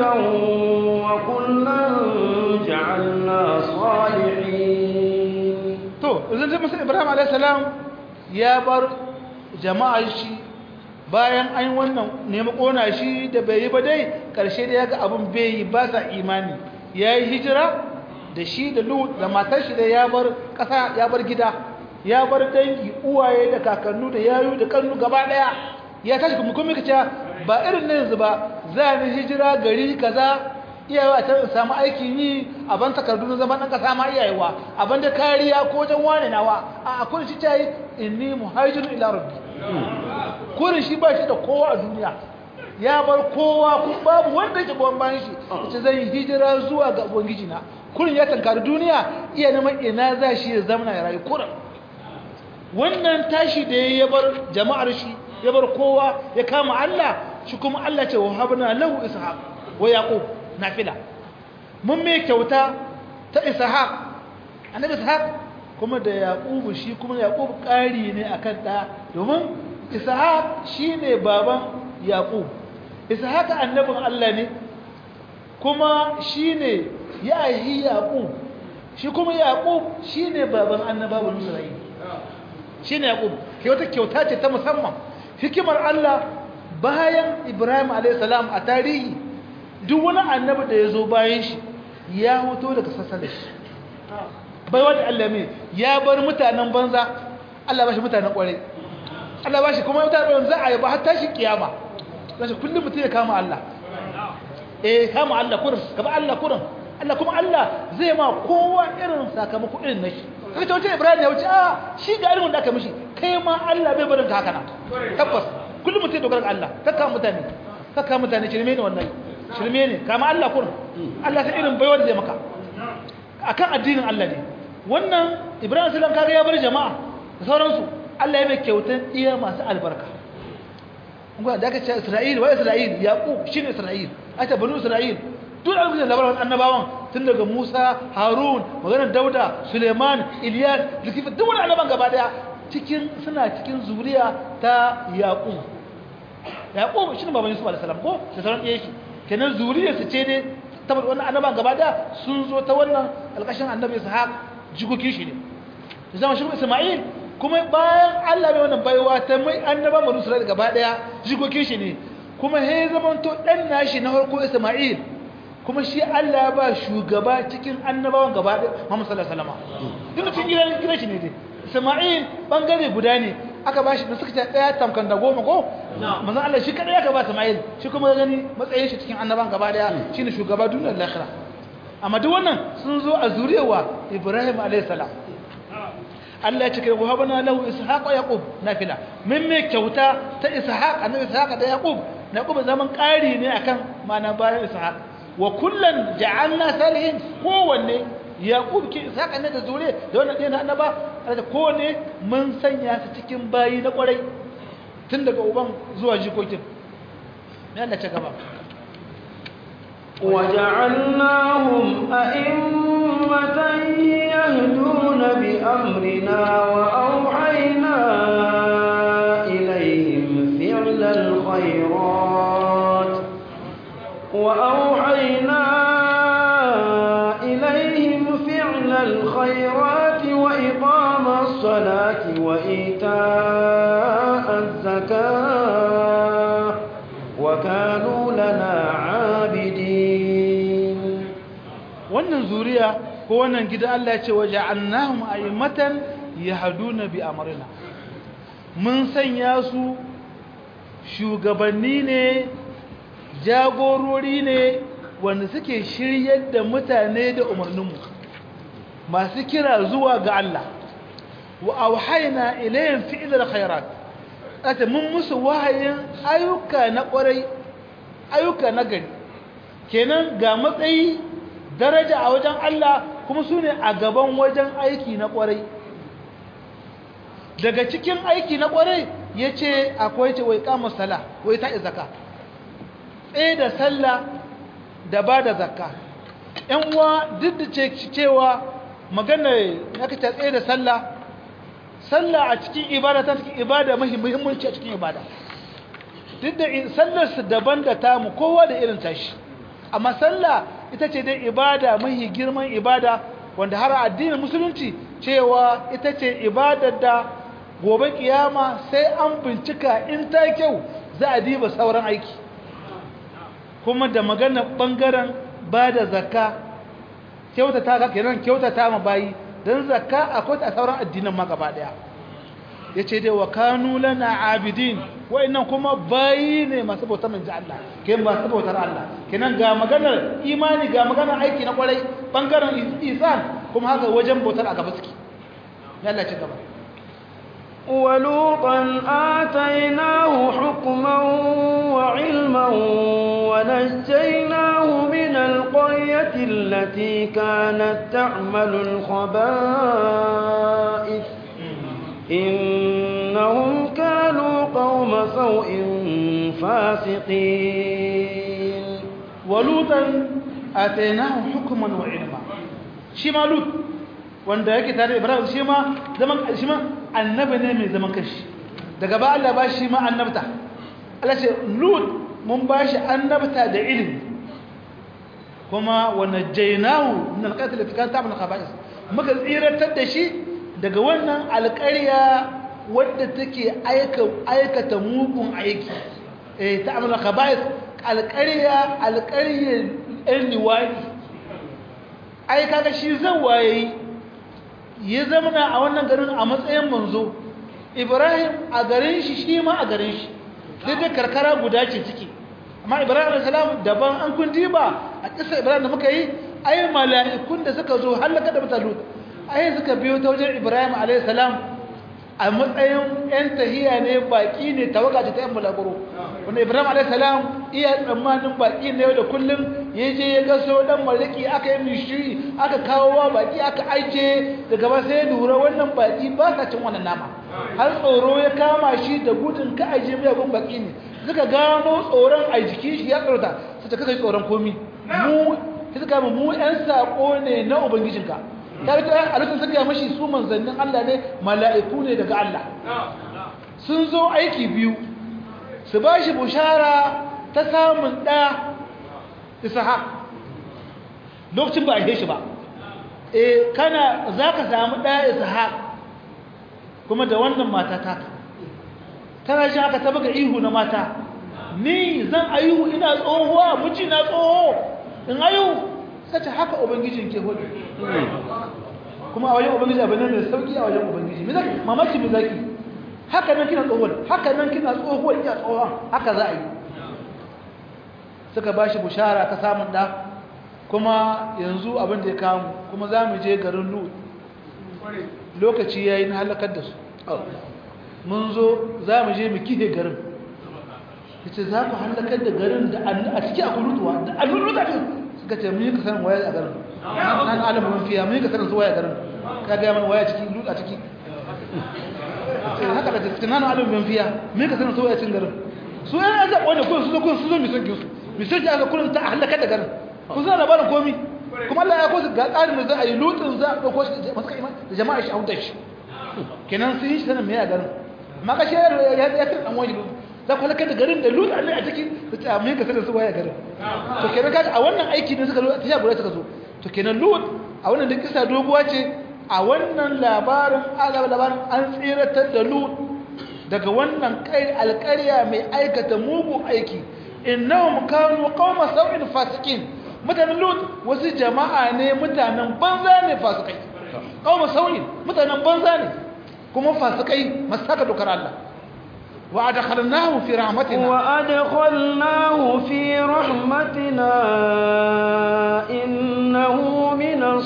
Speaker 2: وكلا جعلنا صالحين
Speaker 1: to idan sai musa ibrahim alayhi salam ya bar jama'a shi bayan an wannan nemi kona shi da bai yi ba dai karshe da yaga abun bai yi ba sa imani yayi hijira da shi da lut da matar shi da ya bar kasa ya bar gida ya bar dangi uwaye da kakannu da yayu da kannu gaba daya ya tashi kuma kuma kace ba irin nan yanzu ba za ni hijira gari kaza iyawa ta samu aikin yi a ban takardu na zaman dan kasa ma iyayewa a ban da kariya ko jan wane nawa a akwai shi tayi inni muhajirun ila rabbi kurin shi ba shi da kowa a duniya ya bar kowa kuma babu wanda yake goyon bayan shi yace zan hijira zuwa ga ubangiji na kurin ya tankari duniya iya neman ina za shi ya zama ya rayu kurin wannan tashi da ya bar jama'ar shi ya bar kowa ya kama Allah shi kuma Allah ce wa habna lahu ishaq wa yaqub nafila mun mai kyauta ta ishaq annabi ishaq kuma da yaqub shi kuma yaqub ƙari ne akan da domin ishaq shine baban yaqub ishaq annabin Allah ne kuma shine ya yi yaqub shi kuma yaqub shine baban annabawan Isra'ila shine yaqub ke wata kyauta ce ta musamman hikimar Allah bayan Ibrahim a.s. a tarihi duk wani annabi da ya zo bayan shi ya hoto daga sassan da shi bai wata Allah mai ya bar mutanen banza Allah ba shi mutanen kwarai Allah ba shi kuma mutanen za a yi ba har tashi kiyama za shi kullum mutum ya kama Allah eh kama Allah kurin gaba Allah kurin Allah kuma Allah zai ma kowa irin sakamako irin na shi kaga wata Ibrahim ya wuce a shi ga irin da aka mishi kai ma Allah bai barin ka haka na tabbas kullum mutum dogara ga Allah kakka mutane kakka mutane shirme ne wannan shirme ne kama Allah kurin Allah sai irin baiwar da zai maka akan addinin Allah ne wannan Ibrahim sallam kaga ya bar jama'a da sauransu Allah ya mai kyautan iya masu albarka kuma da aka ce Isra'il wa Isra'il Yaqub shine Isra'il ata banu Isra'il duk an gina labarin annabawan tun daga Musa, Harun, maganar Dauda, Suleiman, Ilyas, Zulkifl duk wani annaban gaba daya cikin suna cikin zuriya ta Yaqub. Yaqub shine baban Yusuf alaihi salam ko da sauran ɗaya shi. Kenan zuriyar su ce ne tabbata wannan annaban gaba daya sun zo ta wannan alƙashin annabi Ishaq jikokin shi ne. Da zama shi Isma'il kuma bayan Allah bai wannan baiwa ta mai annaban Banu Isra'il gaba daya jikokin shi ne. Kuma he zamanto dan nashi na farko Isma'il kuma shi Allah ya ba shugaba cikin annabawan gaba da Muhammad sallallahu alaihi wasallam duk cikin gidan gidan shi ne dai Isma'il bangare guda ne aka ba shi da suka ta daya tamkan da goma ko manzon Allah shi kada aka ba Isma'il shi kuma gani matsayin shi cikin annabawan gaba daya shine shugaba duniyar lahira amma duk wannan sun zo a zuriyawa Ibrahim alaihi salam Allah ya ce kai wahabana lahu ishaq wa yaqub nafila min me kyauta ta ishaq annabi ishaq da yaqub yaqub zaman ƙari ne akan mana bayan ishaq wa kullan ja'alna salihin kowanne yaqub ke saka ne da zure da wannan ɗaya na annaba da kowanne mun sanya su cikin bayi na kwarai tun daga uban zuwa jikokin ne Allah ta gaba
Speaker 2: وجعلناهم أئمة يهدون بأمرنا وأوحينا إليهم فعل الخيرات وأوحينا إليهم فعل الخيرات وإقام الصلاة وإيتاء الزكاة وكانوا لنا عابدين
Speaker 1: wannan zuriya ko wannan gidan Allah ya ce waja'alnahum a'immatan yahduna bi amrina mun sanya su shugabanni ne jagorori ne wanda suke shiryar da mutane da umarninmu masu kira zuwa ga Allah wa auhayna ilayhim fi'lal khairat ata mun musu wahayin ayyuka na kwarai ayyuka na gari kenan ga matsayi daraja a wajen Allah kuma su ne a gaban wajen aiki na kwarai daga cikin aiki na kwarai ya ce akwai ce wai kama sala wai ta zaka tsaye da sallah da ba da zakka ‘yan uwa duk da cewa magana ya ka tsaye da sallah sallah a cikin ibada ta cikin ibada muhimmanci a cikin ibada duk da sallarsu daban da tamu kowa da irin tashi amma sallah ita ce dai ibada mahi girman ibada wanda har addinin musulunci cewa ita ce ibadar da gobe kiyama sai an bincika in ta kyau za a diba sauran aiki kuma da magana bangaren ba da zakka kyautata ka kenan kyautata ma bayi don zakka akwai ta sauran addinan ma gaba daya yace dai wa kanu lana abidin wa'annan kuma bayi ne masu bautar manzo Allah ke masu bautar Allah kenan ga maganar imani ga maganar aiki na kwarai bangaren isan kuma haka wajen bautar a gaba suke ya Allah ci gaba
Speaker 2: ولوطا آتيناه حكما وعلما ونجيناه من القرية التي كانت تعمل الخبائث إنهم كانوا قوم سوء فاسقين
Speaker 1: ولوطا آتيناه حكما وعلما شما لوط wanda yake tare da Ibrahim shi ma zaman shi ma annabi ne mai zaman kashi daga ba Allah ba shi ma annabta Allah ce Lut mun ba shi annabta da ilimi kuma wa najaynahu min al-qatl fi kan ta'mal khaba'is muka tsiratar da shi daga wannan alƙarya wadda take aika aikata mugun aiki eh ta'mal khaba'is alƙarya alƙaryar ɗan liwadi ai kaga shi zan waye ya zamana a wannan garin a matsayin manzo ibrahim a garin shi shi ma a garin shi duk da karkara guda ce ciki amma ibrahim alaihissalam daban an kun diba a kisa ibrahim da muka yi ai mala'ikun da suka zo halaka da mutalu ai suka biyo ta wajen ibrahim alaihissalam a matsayin yan tahiya ne baki ne tawaga ta yan mulaguro wanda ibrahim alaihissalam iya tsammanin baki ne da kullum ya je ya gaso dan mariki aka yi mishiri aka kawo wa baki aka aike daga ba sai lura wannan baki ba sa cin wannan nama har tsoro ya kama shi da gudun ka aje mai gun baki ne suka gano tsoron a jikin shi ya tsorata su ta kai tsoron komi mu suka mu mu yan sako ne na ubangijinka ta rika a lokacin suka mashi su manzannin Allah ne mala'iku ne daga Allah sun zo aiki biyu su ba shi bushara ta samun ɗa ishaq lokacin ba a shi ba e kana za ka samu ɗa ishaq kuma da wannan mata taka tana shi aka taba ga ihu na mata ni zan ayu ina tsohuwa miji na tsoho in ayu sace haka ubangijin ke hudu kuma a wajen ubangiji abin nan mai sauki a wajen ubangiji me zaki mamaki me zaki haka nan kina tsohuwar haka nan kina tsohuwar iya tsohon haka za a yi suka ba shi bushara ta samun ɗa kuma yanzu abin da ya kamu kuma za mu je garin lut lokaci ya yi na halakar da su mun zo za mu je mu kihe garin ya ce za ku halakar da garin da a ciki a kulutuwa da a luluta ce suka ce mun yi kasanin waya a garin nan alamu mun fiya mun yi kasanin su waya a garin ka gaya mana waya ciki lut a ciki haka da cikin nan alamu mun fiya mun yi kasanin su waya cikin garin su yan zaɓo ne kuma su zo kuma su zo misan kinsu misan ki aka kullum ta halakar da garin kun suna labarin komi kuma Allah ya kosu ga tsarin da za a yi lutsin za a ɗauko shi masu kai da jama'a shi a hutar shi kenan sun yi shi sanin mai a garin amma ka shi ya ya kan ɗan wani za ku halakar da garin da lutsin Allah a ciki da ta mai ka sanin su waya garin to kenan kaga a wannan aiki ne suka zo ta sha guda suka zo to kenan lut a wannan da kisa doguwa ce a wannan labarin azaba labarin an tsiratar da lut daga wannan kai alƙarya mai aikata mugun aiki innahum kanu qauma sau'in fasikin mutanen lut wasu jama'a ne mutanen banza ne fasikai kawo sauyin mutanen banza ne kuma fasikai masu saka dokar Allah wa adkhalnahu fi rahmatina
Speaker 2: wa adkhalnahu fi rahmatina innahu minas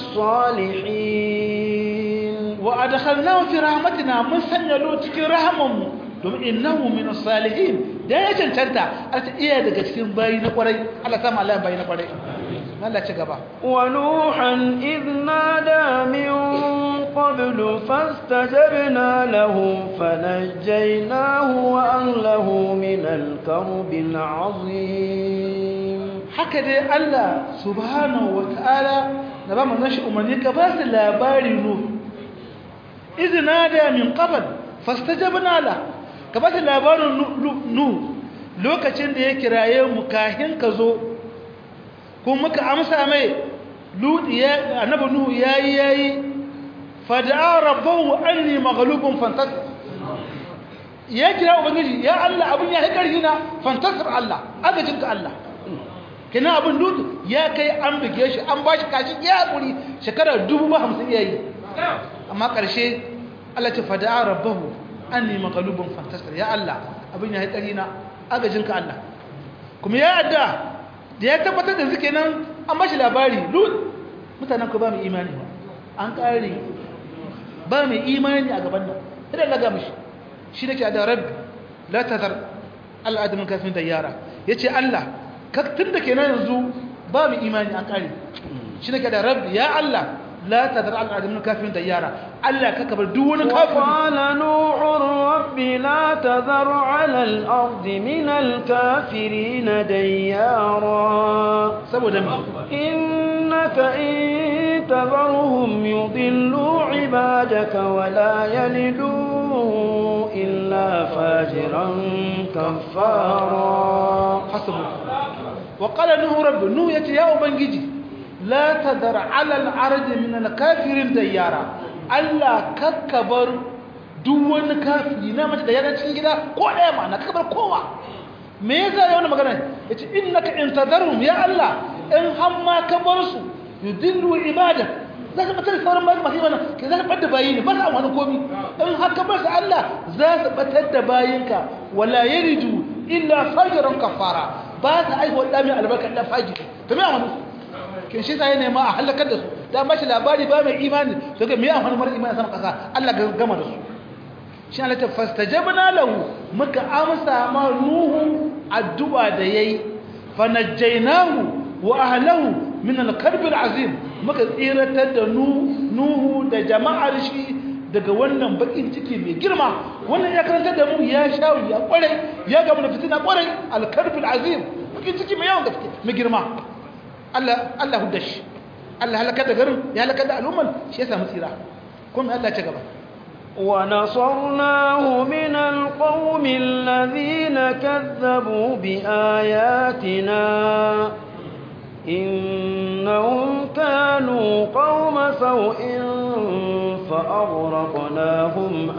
Speaker 2: salihin
Speaker 1: wa adkhalnahu fi rahmatina mun sanya lut cikin rahamanmu domin innahu min salihin da ya cancanta a ta iya daga cikin bayi na kwarai Allah ta malaya bayi na kwarai Allah ci gaba
Speaker 2: wa nuhan idh nada min qablu fastajabna lahu fanajjaynahu wa ahlahu min al-karbil azim
Speaker 1: haka dai Allah subhanahu wa ta'ala da ba mu nashi umarni ka ba su labari nu idh nada min qabl fastajabna lahu ka bata labarin nu lokacin da ya kiraye mu kahin ka zo kuma muka amsa mai ludi ya annabi nuhu yayi yayi fada'a rabbahu anni maghlubun fantasir ya kira ubangiji ya Allah abun ya karhi na fantasir Allah agajin ka Allah kina abun lutu ya kai an bige shi an bashi kashi ya hakuri shekara 50 yayi amma karshe Allah ta fada'a rabbahu anni maghlubun fantasir ya Allah abin ya haƙari na agajinka Allah kuma ya adda da ya tabbatar da suke nan an bashi labari lut mutanen ku ba mu imani ba an ƙare ba mu imani a gaban nan idan laga mishi shi nake da rabbi la tazar al'adamin kafin da yara yace Allah ka tunda kenan yanzu ba mu imani an ƙare shi nake da rabbi ya Allah لا تذر على الأرض من الكافرين ديارا ألا ككبر دون كافر
Speaker 2: وقال نوح رب لا تذر على الأرض من الكافرين ديارا
Speaker 1: سبو دمي
Speaker 2: إنك إن تذرهم يضلوا عبادك ولا يلدوا إلا فاجرا كفارا
Speaker 1: حسبه وقال نوح رب نوح يتي يا أبنجي لا تذر على العرض من الكافرين ديارا Allah kakkabar duk wani kafiri na mace da yana cikin gida ko ɗaya ma na kakkabar kowa me yasa ya wani magana yace innaka in tadarhum ya Allah in hamma ka bar su yudillu ibada za ka batar sauran bayi masu mana ke za ka bar da bayi ne ba sa wani komi in haka bar su Allah za su batar da bayinka wala yaridu illa fajiran kafara ba su aihuwa ɗa mai albarka ɗan fajiri to me amanu kin shi sai nema a halakar da su da ba shi labari ba mai imani to ga me amfani mara imani sama kasa Allah ga gama da su shi Allah ta fastajabna lahu muka amsa ma nuhu addu'a da yayi fanajjaynahu wa ahlihi min al-karb al-azim muka tsiratar da nuhu da jama'ar shi daga wannan bakin ciki mai girma wannan ya karanta da mu ya shawo ya kware ya gaba da fitina kware al-karb al-azim bakin ciki mai yawan gaske mai girma Allah Allah hudda shi Allah halaka da garin ya halaka da al'umman shi ya samu tsira kuma Allah ya gaba
Speaker 2: ونصرناه من القوم الذين كذبوا بآياتنا إنهم كانوا قوم سوء فأغرقناهم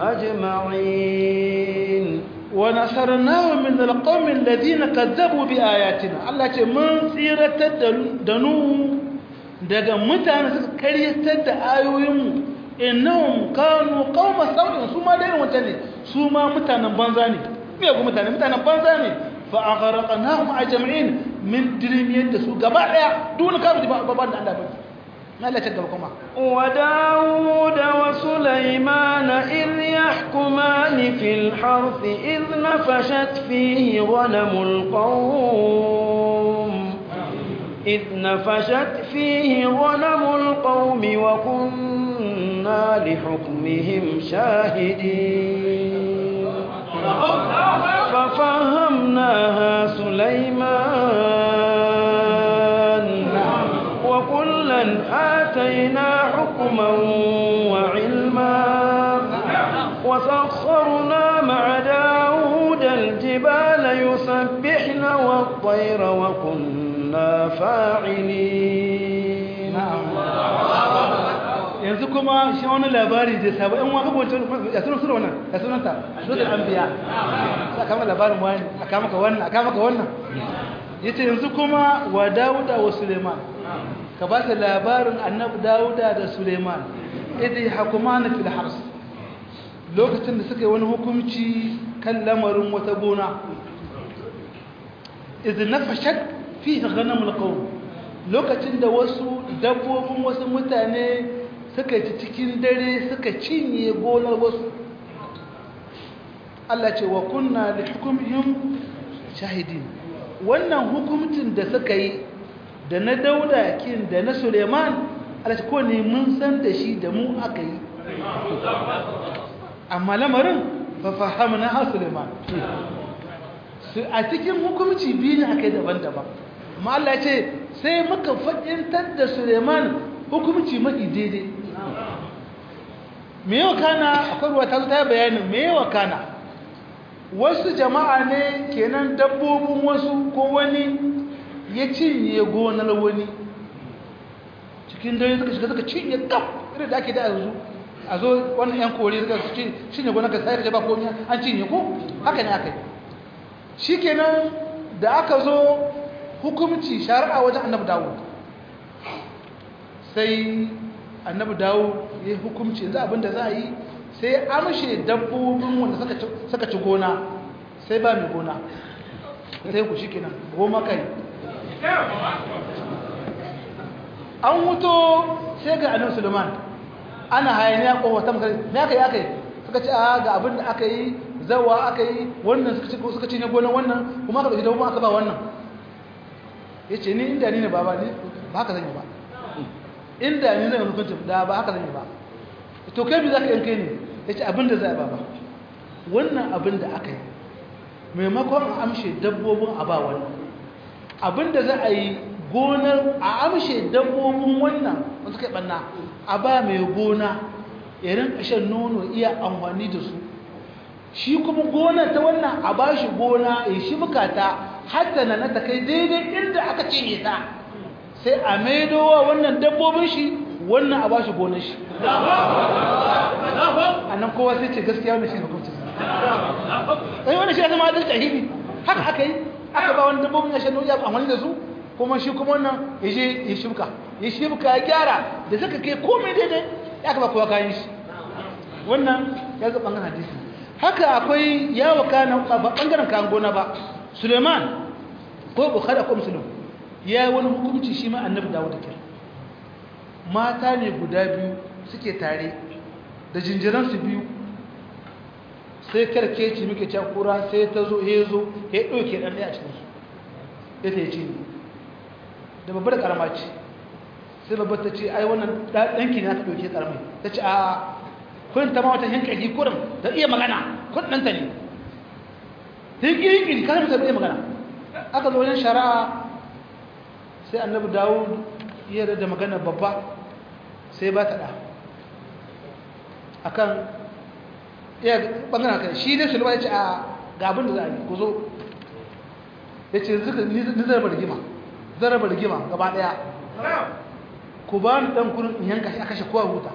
Speaker 2: أجمعين
Speaker 1: ونصرناه من القوم الذين كذبوا بآياتنا الله ce mun tsiratar da nu daga mutane suka karyatar da ayoyinmu innahum kanu qauma sau'in su ma dai wata ne su ma mutanen banza ne me ga mutane mutanen banza ne fa aghraqnahum ajma'in min dirmiyar da su gaba daya duk kafiri ba ba da Allah ba Allah ta gaba kuma
Speaker 2: وداود وسليمان إذ يحكمان في الحرث إذ نفشت فيه غنم القوم إذ نفشت فيه غنم القوم وكنا لحكمهم شاهدين ففهمناها سليمان وكلا آتينا حكما وعلما وسخرنا مع داود الجبال يسبحن والطير وكنا فاعلين
Speaker 1: yanzu kuma shi wani labari da sabo ɗan waka bauta ya sunan sura wannan ya sunan ta sura anbiya a kama labarin wani a kama ka wannan a kama ka wannan yace yanzu kuma wa Dawuda wa Suleiman ka ba ta labarin annabi Dawuda da Suleiman idai hakumana fil hars lokacin da suka yi wani hukunci kan lamarin wata gona idh nafashat fihi ghanamul qawm lokacin da wasu dabbobin wasu mutane suka ci cikin dare suka cinye gonar wasu Allah ce wa kunna li hukmihim shahidin wannan hukuncin da suka yi da na Dauda kin da na Suleiman Allah ce ko ne mun san da shi da mu aka yi amma lamarin fa fahamna ha Suleiman a cikin hukunci biyu ne aka yi daban-daban amma Allah ce sai muka faɗintar da Suleiman hukunci mafi daidai me yawa kana akwai ruwa ta zo ta yi bayanin me yawa kana wasu jama'a ne kenan dabbobin wasu ko wani ya cinye gonar wani cikin dare suka shiga suka cinye kaf irin da ake da yanzu a zo wannan yan kore suka cinye gonar ka sai da ba komai an cinye ko haka ne aka yi shikenan da aka zo hukumci shari'a wajen annabi dawud sai annabi dawud ya hukumci yanzu abinda za a yi sai amshe dabbobin wanda suka ci gona sai ba mai gona sai ku shikenan goma kai an wuto sai ga annabi suleiman ana hayaniya ko wata mutane me aka yi aka yi suka ce a ga abin da aka yi zawa aka yi wannan suka ci ne gonan wannan kuma aka ɗauki dabbobin aka ba wannan ya ce ni inda ni ne ba ba ni ba haka zan yi ba inda ni zan hukunci da ba haka zan yi ba to kai bi za ka yanke ne ya ce abinda za a ba ba wannan abin da aka yi maimakon a amshe dabbobin a ba wannan abinda za a yi gonar a amshe dabbobin wannan wanda suka yi ɓanna a ba mai gona ya rinka shan nono iya amfani da su shi kuma gonar ta wannan a ba shi gona ya shi bukata hatta na ta kai daidai inda aka cinye ta sai a maidowa wannan dabbobin shi wannan a ba shi gonar shi a nan kowa sai ce gaskiya wannan shi ne hukuncin sai wannan shi ya zama adalci ahimi haka aka yi aka ba wani dabbobin ya shan nono ya amfani da su kuma shi kuma wannan ya je ya shimka ya shimka ya gyara da suka kai komai daidai ya kaba kowa kayan shi wannan ya ga ɓangaren hadisi haka akwai yawo kanan ba ɓangaren kayan gona ba suleiman ko bukhari ko musulun ya yi wani hukunci shi ma annabi dawo da kyar mata ne guda biyu suke tare da jinjiransu biyu sai karkeci muke can kura sai ta zo ya zo ya ɗauke ɗan ɗaya a cikinsu ya ta yi ce da babbar karama ce sai babbar ta ce ai wannan ɗanki ne aka ɗauke karamai ta ce a kun ta ma wata hankali kurin da iya magana kun ɗanta ne ta yi ƙirƙiri kasar mutum iya magana aka zo wajen shari'a sai annabi dawud iya da magana babba sai ba ta ɗa akan iya ɓangaren kan shi dai sulma ya ce a ga abin da za a yi ku zo ya ce ni zai rigima zai raba rigima gaba ɗaya ku ba ni ɗan kurin in yanka shi a kashe kowa huta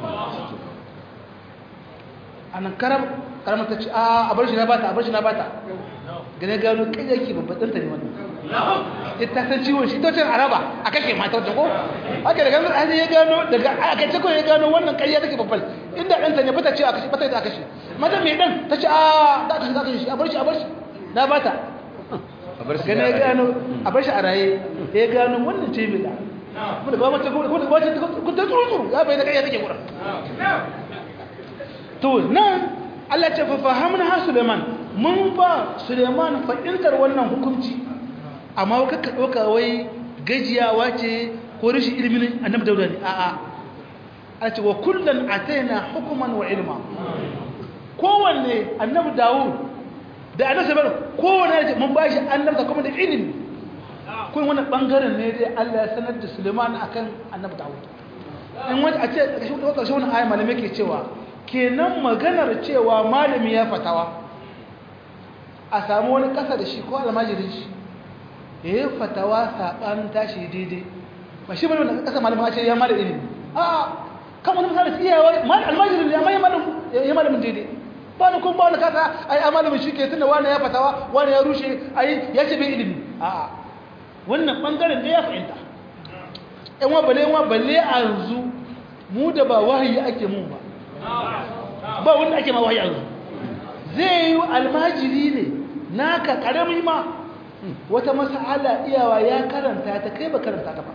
Speaker 1: a nan karamar ta ce a bar shi na bata a bar shi na bata gane gano kai yake babban ta ne wannan ita san ciwon shi tocin araba a kashe mata wata ko haka da gano an ya gano daga aka ce ko ya gano wannan ƙarya take babban inda ɗanta ne bata ce a kashe bata da a kashe mata mai ɗan ta ce a da aka kashe da kashe shi a bar shi a bar shi na bata gane ya gano a bar shi a raye ya gano wannan ce mai da kuma da ba mata ko da ba ta ko ta tsuru tsuru ya bai da ƙarya take gura to nan Allah ce fa fahamna ha Suleiman mun ba Suleiman fahimtar wannan hukunci amma ka ka doka wai gajiyawa ce ko rashin ilimin annabi Dauda ne a'a a ce wa kullan ataina hukuman wa ilma kowanne annabi Dawud da annabi Sulaiman kowanne mun ba shi annabta kuma da ilimi kun wannan bangaren ne dai Allah ya sanar da Suleiman akan annabi Dawud in wani a ce ƙarshen wani ayi malamai ke cewa kenan maganar cewa malami ya fatawa a samu wani ƙasa da shi ko almajirin shi ya yi fatawa saɓanin tashi daidai ba shi bane wanda ƙasa malamin ce ya mala ilimi a kan wani misali iyawa almajirin ya mai ya malamin daidai ba ni kuma ba wani kasa ai a malamin shi ke tunda wani ya fatawa wani ya rushe ai ya ce bai ilimi a wannan bangaren da ya fahimta yan wa balle wa balle a yanzu mu da ba wahayi ake mun ba ba wanda ake ma wahayi yanzu zai yi almajiri ne naka karami ma wata mas'ala iyawa ya karanta ta kai ba karanta ta ba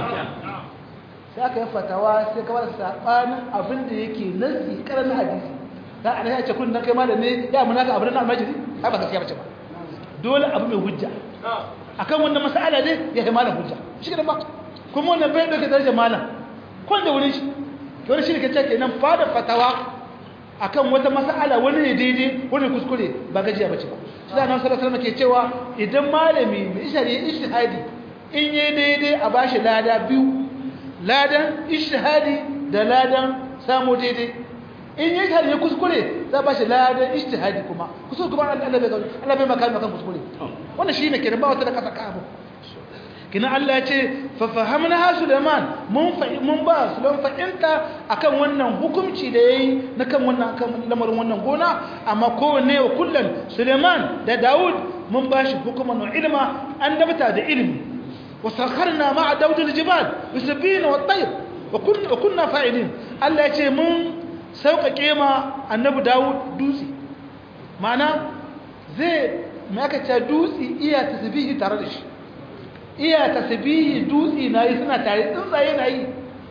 Speaker 1: sai aka yi fatawa sai kawai sabanin abin da yake nasi karan hadisi za a ya ce kun dan kai malam ne ya munaka abin na almajiri ai ba gaskiya bace ba dole abu mai hujja akan wannan mas'ala ne ya kai malam hujja shi ba kuma wannan bai dauke darajar malam kun da wurin shi wani shi ne kace kenan fada fatawa akan wata mas'ala wani ne daidai wani kuskure ba gajiya bace ba sai annabi sallallahu alaihi wasallam ke cewa idan malami mai ishari ishtihadi in yi daidai a bashi lada biyu ladan ishtihadi da ladan samu daidai in yi ishihadi ya kuskure za ba shi ladan ishtihadi kuma kuskure kuma Allah bai Allah bai maka makan kuskure wannan shine kenan ba wata da kasa ka abu kina Allah ya ce fa fahamna ha Sulaiman mun fa mun ba Sulaiman fa'inta akan wannan hukunci da yayi na kan wannan kan lamarin wannan gona amma kowanne wa kullun Sulaiman da Dawud mun ba shi hukuman wa ilma an dabta da ilimi وسخرنا مع داود الجبال يسبين والطير وكنا وكنا فاعلين الله yace mun sauƙaƙe ma annabi Dawud dutse mana zai me aka ce dutse iya tasbihi tare da shi iya tasbihi dutse nayi suna tare tsuntsaye nayi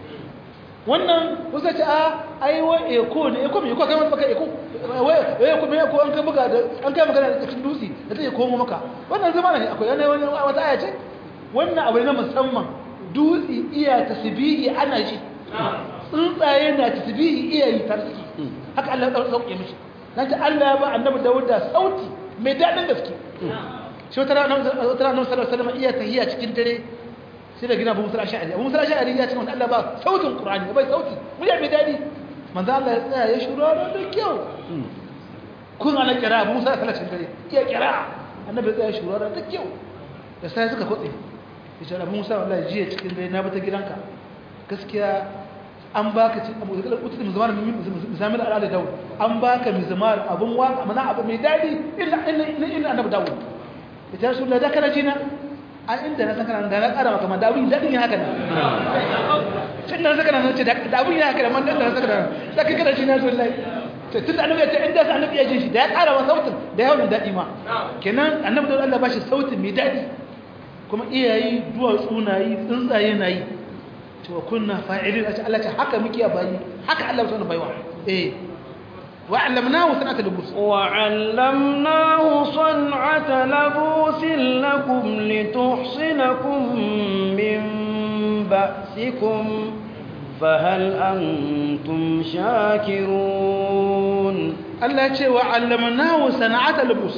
Speaker 1: wannan kusa ce a ai wa eko ne eko me eko kai maka eko wai eko me eko an kai buga da an kai magana da cikin dutse da zai komo maka wannan zama ne akwai wani wata aya ce wannan abu na musamman dutse iya tasbihi ana ji tsuntsaye na tasbihi iya yi tarski haka Allah ya sauke mishi nan ta Allah ya ba annabi Dawud da sauti mai dadin gaske shi wata rana wata rana sallallahu alaihi wasallam iya tahiya cikin dare sai da gina Abu Musa Ash'ari Abu Musa Ash'ari ya ce wanda Allah ba sautin Qur'ani bai sauti murya mai dadi manzo Allah ya tsaya ya shura da kyau kun ana kira Abu Musa sallallahu alaihi wasallam iya kira annabi ya tsaya ya shura da kyau da sai suka kotse yace da Musa wallahi jiya cikin dai na bata gidanka gaskiya an baka ci abu da kutu da mizmar mizamil al'ada dawo an baka mizmar abun waka mana abu mai dadi illa illa illa annabi dawo ita rasulullah da kana jina a inda na san kana da na kara maka man dawo dadin ya haka ne tun da saka nan ce da abun ya haka da man da saka nan da kai kana jina rasulullah tun da annabi ya ce inda sai annabi ya ji shi da ya kara wa sautin da yawan dadi ma kenan annabi da Allah ba shi sautin mai dadi kuma iyayi duwatsu na yi tsuntsaye na yi cewa kunna fa'ilin a Allah ce haka muke a bayi haka Allah wasu baiwa eh wa'allamnahu sanata lubus
Speaker 2: wa'allamnahu san'ata labusin lakum lituhsinakum min ba'sikum fahal antum shakirun
Speaker 1: Allah ce wa'allamnahu sana'ata lubus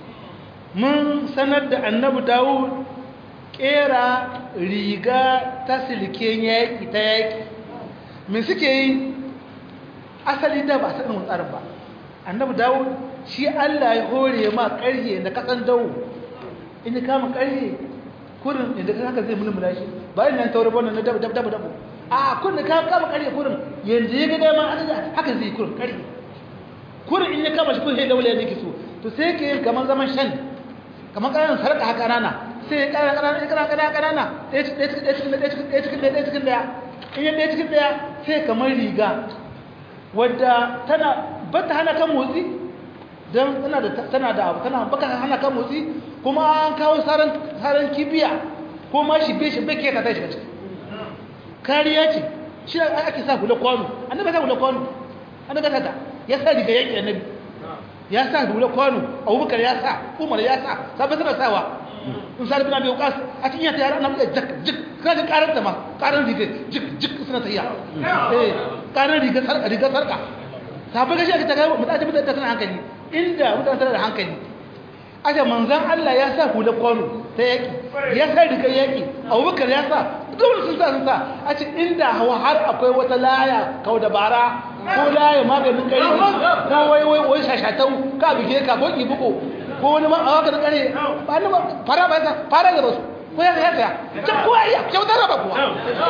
Speaker 1: mun sanar da annabi Dawud kera riga ta silken yaƙi ta yaƙi me suke yi asali da ba a sanin tsarin ba annabi dawo shi allah ya hore ma ƙarhe da kasan dawo in ya kama ƙarhe kurin inda ka haka zai mulmula shi bayan nan tauri wannan na dabu dabu dabu a kurin da ka kama ƙarhe kurin yanzu ya ga dama haka zai kurin ƙarhe kurin in ya kama shi kun sai daula ya nake so to sai ke yin kamar zaman shan kamar ƙananan sarƙa haka rana sai ƙara ƙanana ƙanana ƙanana ƙanana ɗaya cikin ɗaya cikin ɗaya cikin ɗaya cikin ɗaya in yi ɗaya cikin ɗaya sai kamar riga wadda tana ba ta hana kan motsi don tana da tana da abu tana baka hana kan motsi kuma an kawo saran saran kibiya ko ma shi be shi be ke ka tashi ciki kariya ce shi ake sa hula kwano annabi sa hula kwano annabi sa ta ya sa riga yake annabi ya sa hula kwano abubakar ya sa umar ya sa sabai suna sawa in sa bin abi waqas a cikin yata yara annabi jak jik kaga karar ta ma karar riga jik jik suna tafiya eh karar riga sarka riga sarka sabai gashi aka taga mutane mutane tana hankali inda mutane tana da hankali aka manzan Allah ya sa hula kwano ta yaki ya sa riga yaki abubakar ya sa dole sun sa sun sa a ce inda hawa har akwai wata laya kau dabara ko laya maganin kare ko wai wai wai shashatau ka bige ka ko ki buko ko wani ma a waka da kare ba ni fara ba sa fara da basu ko ya ya ya ce ko ya kyautar ba kuwa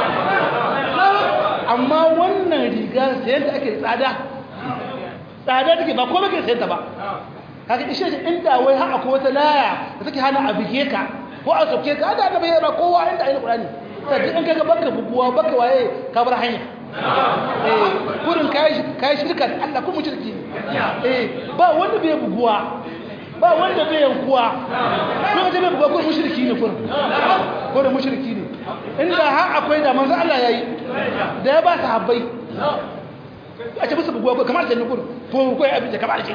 Speaker 1: amma wannan riga sayan da ake tsada tsada take ba komai ke sayan ta ba kaga ishe shi inda wai har akwai wata laya da take hana a bige ka ko a soke ka da annabi ya ba kowa inda ayi qur'ani sai in kaga baka buguwa baka waye ka bar hanya eh kurin kai kai shirka Allah ko mushriki eh ba wanda bai buguwa ba wanda bai yankuwa ko da bai buguwa ko mushriki ne kurin ko da mushriki ne inda har akwai da manzo Allah yayi da ya ba sahabbai a ce musu buguwa ko kamar da nukur ko ko abin da kamar da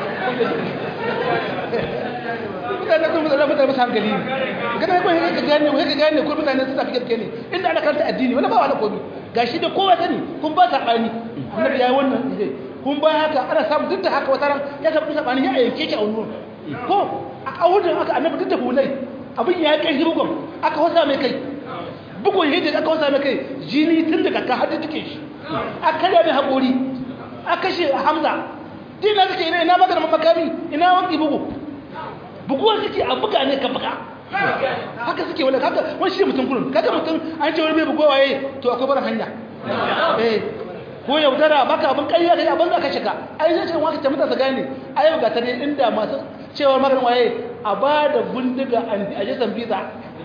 Speaker 1: mutane kuma da mutane musu hankali kana ko ka gane ko ka gane ko mutane su tafi gaske ne inda ana karanta addini wala ba wala komai gashi da kowa sani kun ba sabani annabi yayi wannan idai kun ba haka ana samu duk da haka wata ran ya samu sabani ya yanke ki a wannan ko a awudin aka annabi duk da hulai abin ya kai bugun aka wasa mai kai bugun hidda aka wasa mai kai jini tun daga ka hadu take shi aka da mai hakuri aka shi hamza dina suke ina ina magana makami ina wanki bugu buguwar suke a buga ne ka buga haka suke wala haka wani shi mutum kullum kaga mutum an ce wani bai bugowa waye to akwai bar hanya eh ko yaudara baka abin ƙarya kai abin za ka shiga ai zai ce waka ta mutasa gane ai ga ta ne inda masu cewa maganin waye a ba da bindiga a jisan biza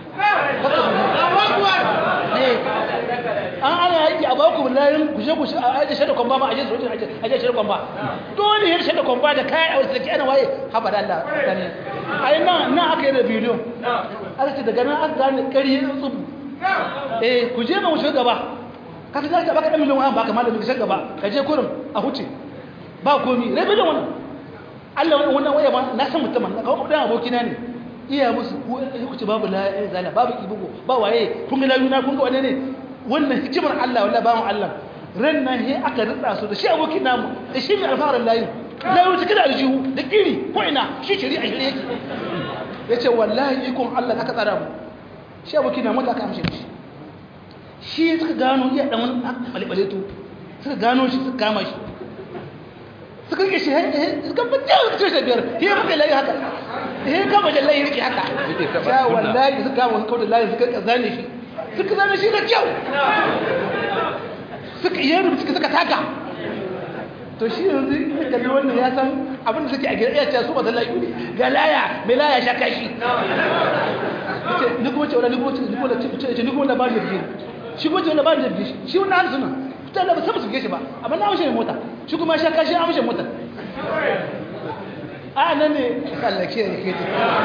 Speaker 1: an ana yaki a baku layin kushe kushe a ajiye shaida kwamba ma ajiye sojin ajiye shaida kwamba dole yin shaida kwamba da kayan a wasu da ke ana waye haɓa da Allah gani ai nan nan aka yi da bidiyo aka ce daga nan aka gane ƙari yin tsubu eh ku je ma wuce gaba ka ta ka baka ɗan miliyan wani baka malamin ka gaba ka je kurin a huce ba komi rabi da wannan Allah wannan waya ma na san mutumin na kawo ɗan abokina ne iya musu ko ku ce babu la zala babu ibugo ba waye kun ga layuna kun ga wane ne wannan hikimar Allah wallahi ba mu Allah ran nan he aka ritsa su da shi abokin namu da shi mai alfarar layin layu take da aljihu da kiri ko ina shi shiri a shirye yake yace wallahi ikon Allah aka tsara mu shi abokin namu da aka amshe shi shi suka gano iya dan wani balbale to suka gano shi suka kama shi suka rike shi suka fita suka ce biyar he muka layi haka he kama jallahi rike haka ya wallahi suka kama suka da layi suka zane shi suka zane shi da kyau suka yi rubuta suka taka to shi yanzu ya kalli wannan ya san abinda suke a gida iya ce su ba ta layu ga laya mai laya sha kashi ni kuma ce wala ni kuma ce ni kuma ce ni kuma na ba da jirgi shi kuma ce wala ba da jirgi shi wannan hannu suna fitar da ba sabu su shi ba amma na amshe mota shi kuma sha kashi an amshe mota a nan ne Allah ke yake ta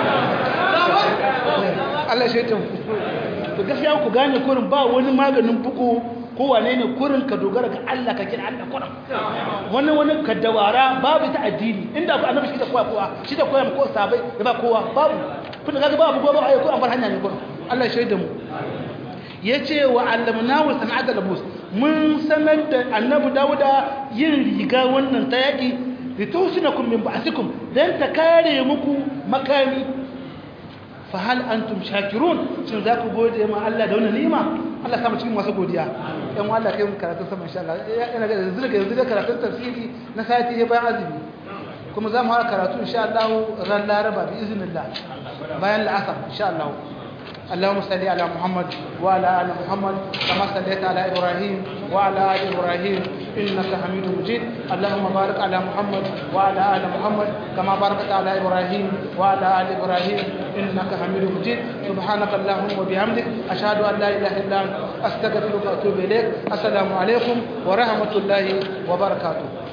Speaker 1: Allah shi ta to gaskiya ku gane kurin ba wani maganin buku ko wane ne kurin ka dogara ga Allah ka kira Allah kurin wani wani ka dawara babu ta addini inda ku annabi shi da kowa kowa shi da kowa ko sabai da ba kowa babu kun ga babu gobe ayi ko an bar hanya ne kurin Allah shi da mu yace wa allamnahu sana'ata labus mun sanar da annabi Dawuda yin riga wannan ta yaki litusinakum min ba'sikum dan ta kare muku makami fa hal antum shakirun shin za ku gode ma Allah da wannan ni'ima Allah samu cikin masu godiya ɗan Allah kai mu karatu sama insha Allah ina ga yanzu daga yanzu da karatun tafsiri na sati ya bayan azumi kuma za mu fara karatu insha Allah ran Laraba bi iznillah bayan la'asar insha Allah اللهم صل على محمد وعلى ال محمد كما صليت على ابراهيم وعلى ال ابراهيم انك حميد مجيد اللهم بارك على محمد وعلى ال محمد كما باركت على ابراهيم وعلى ال ابراهيم انك حميد مجيد سبحانك اللهم وبحمدك اشهد ان لا اله الا انت استغفرك واتوب اليك السلام عليكم ورحمه الله وبركاته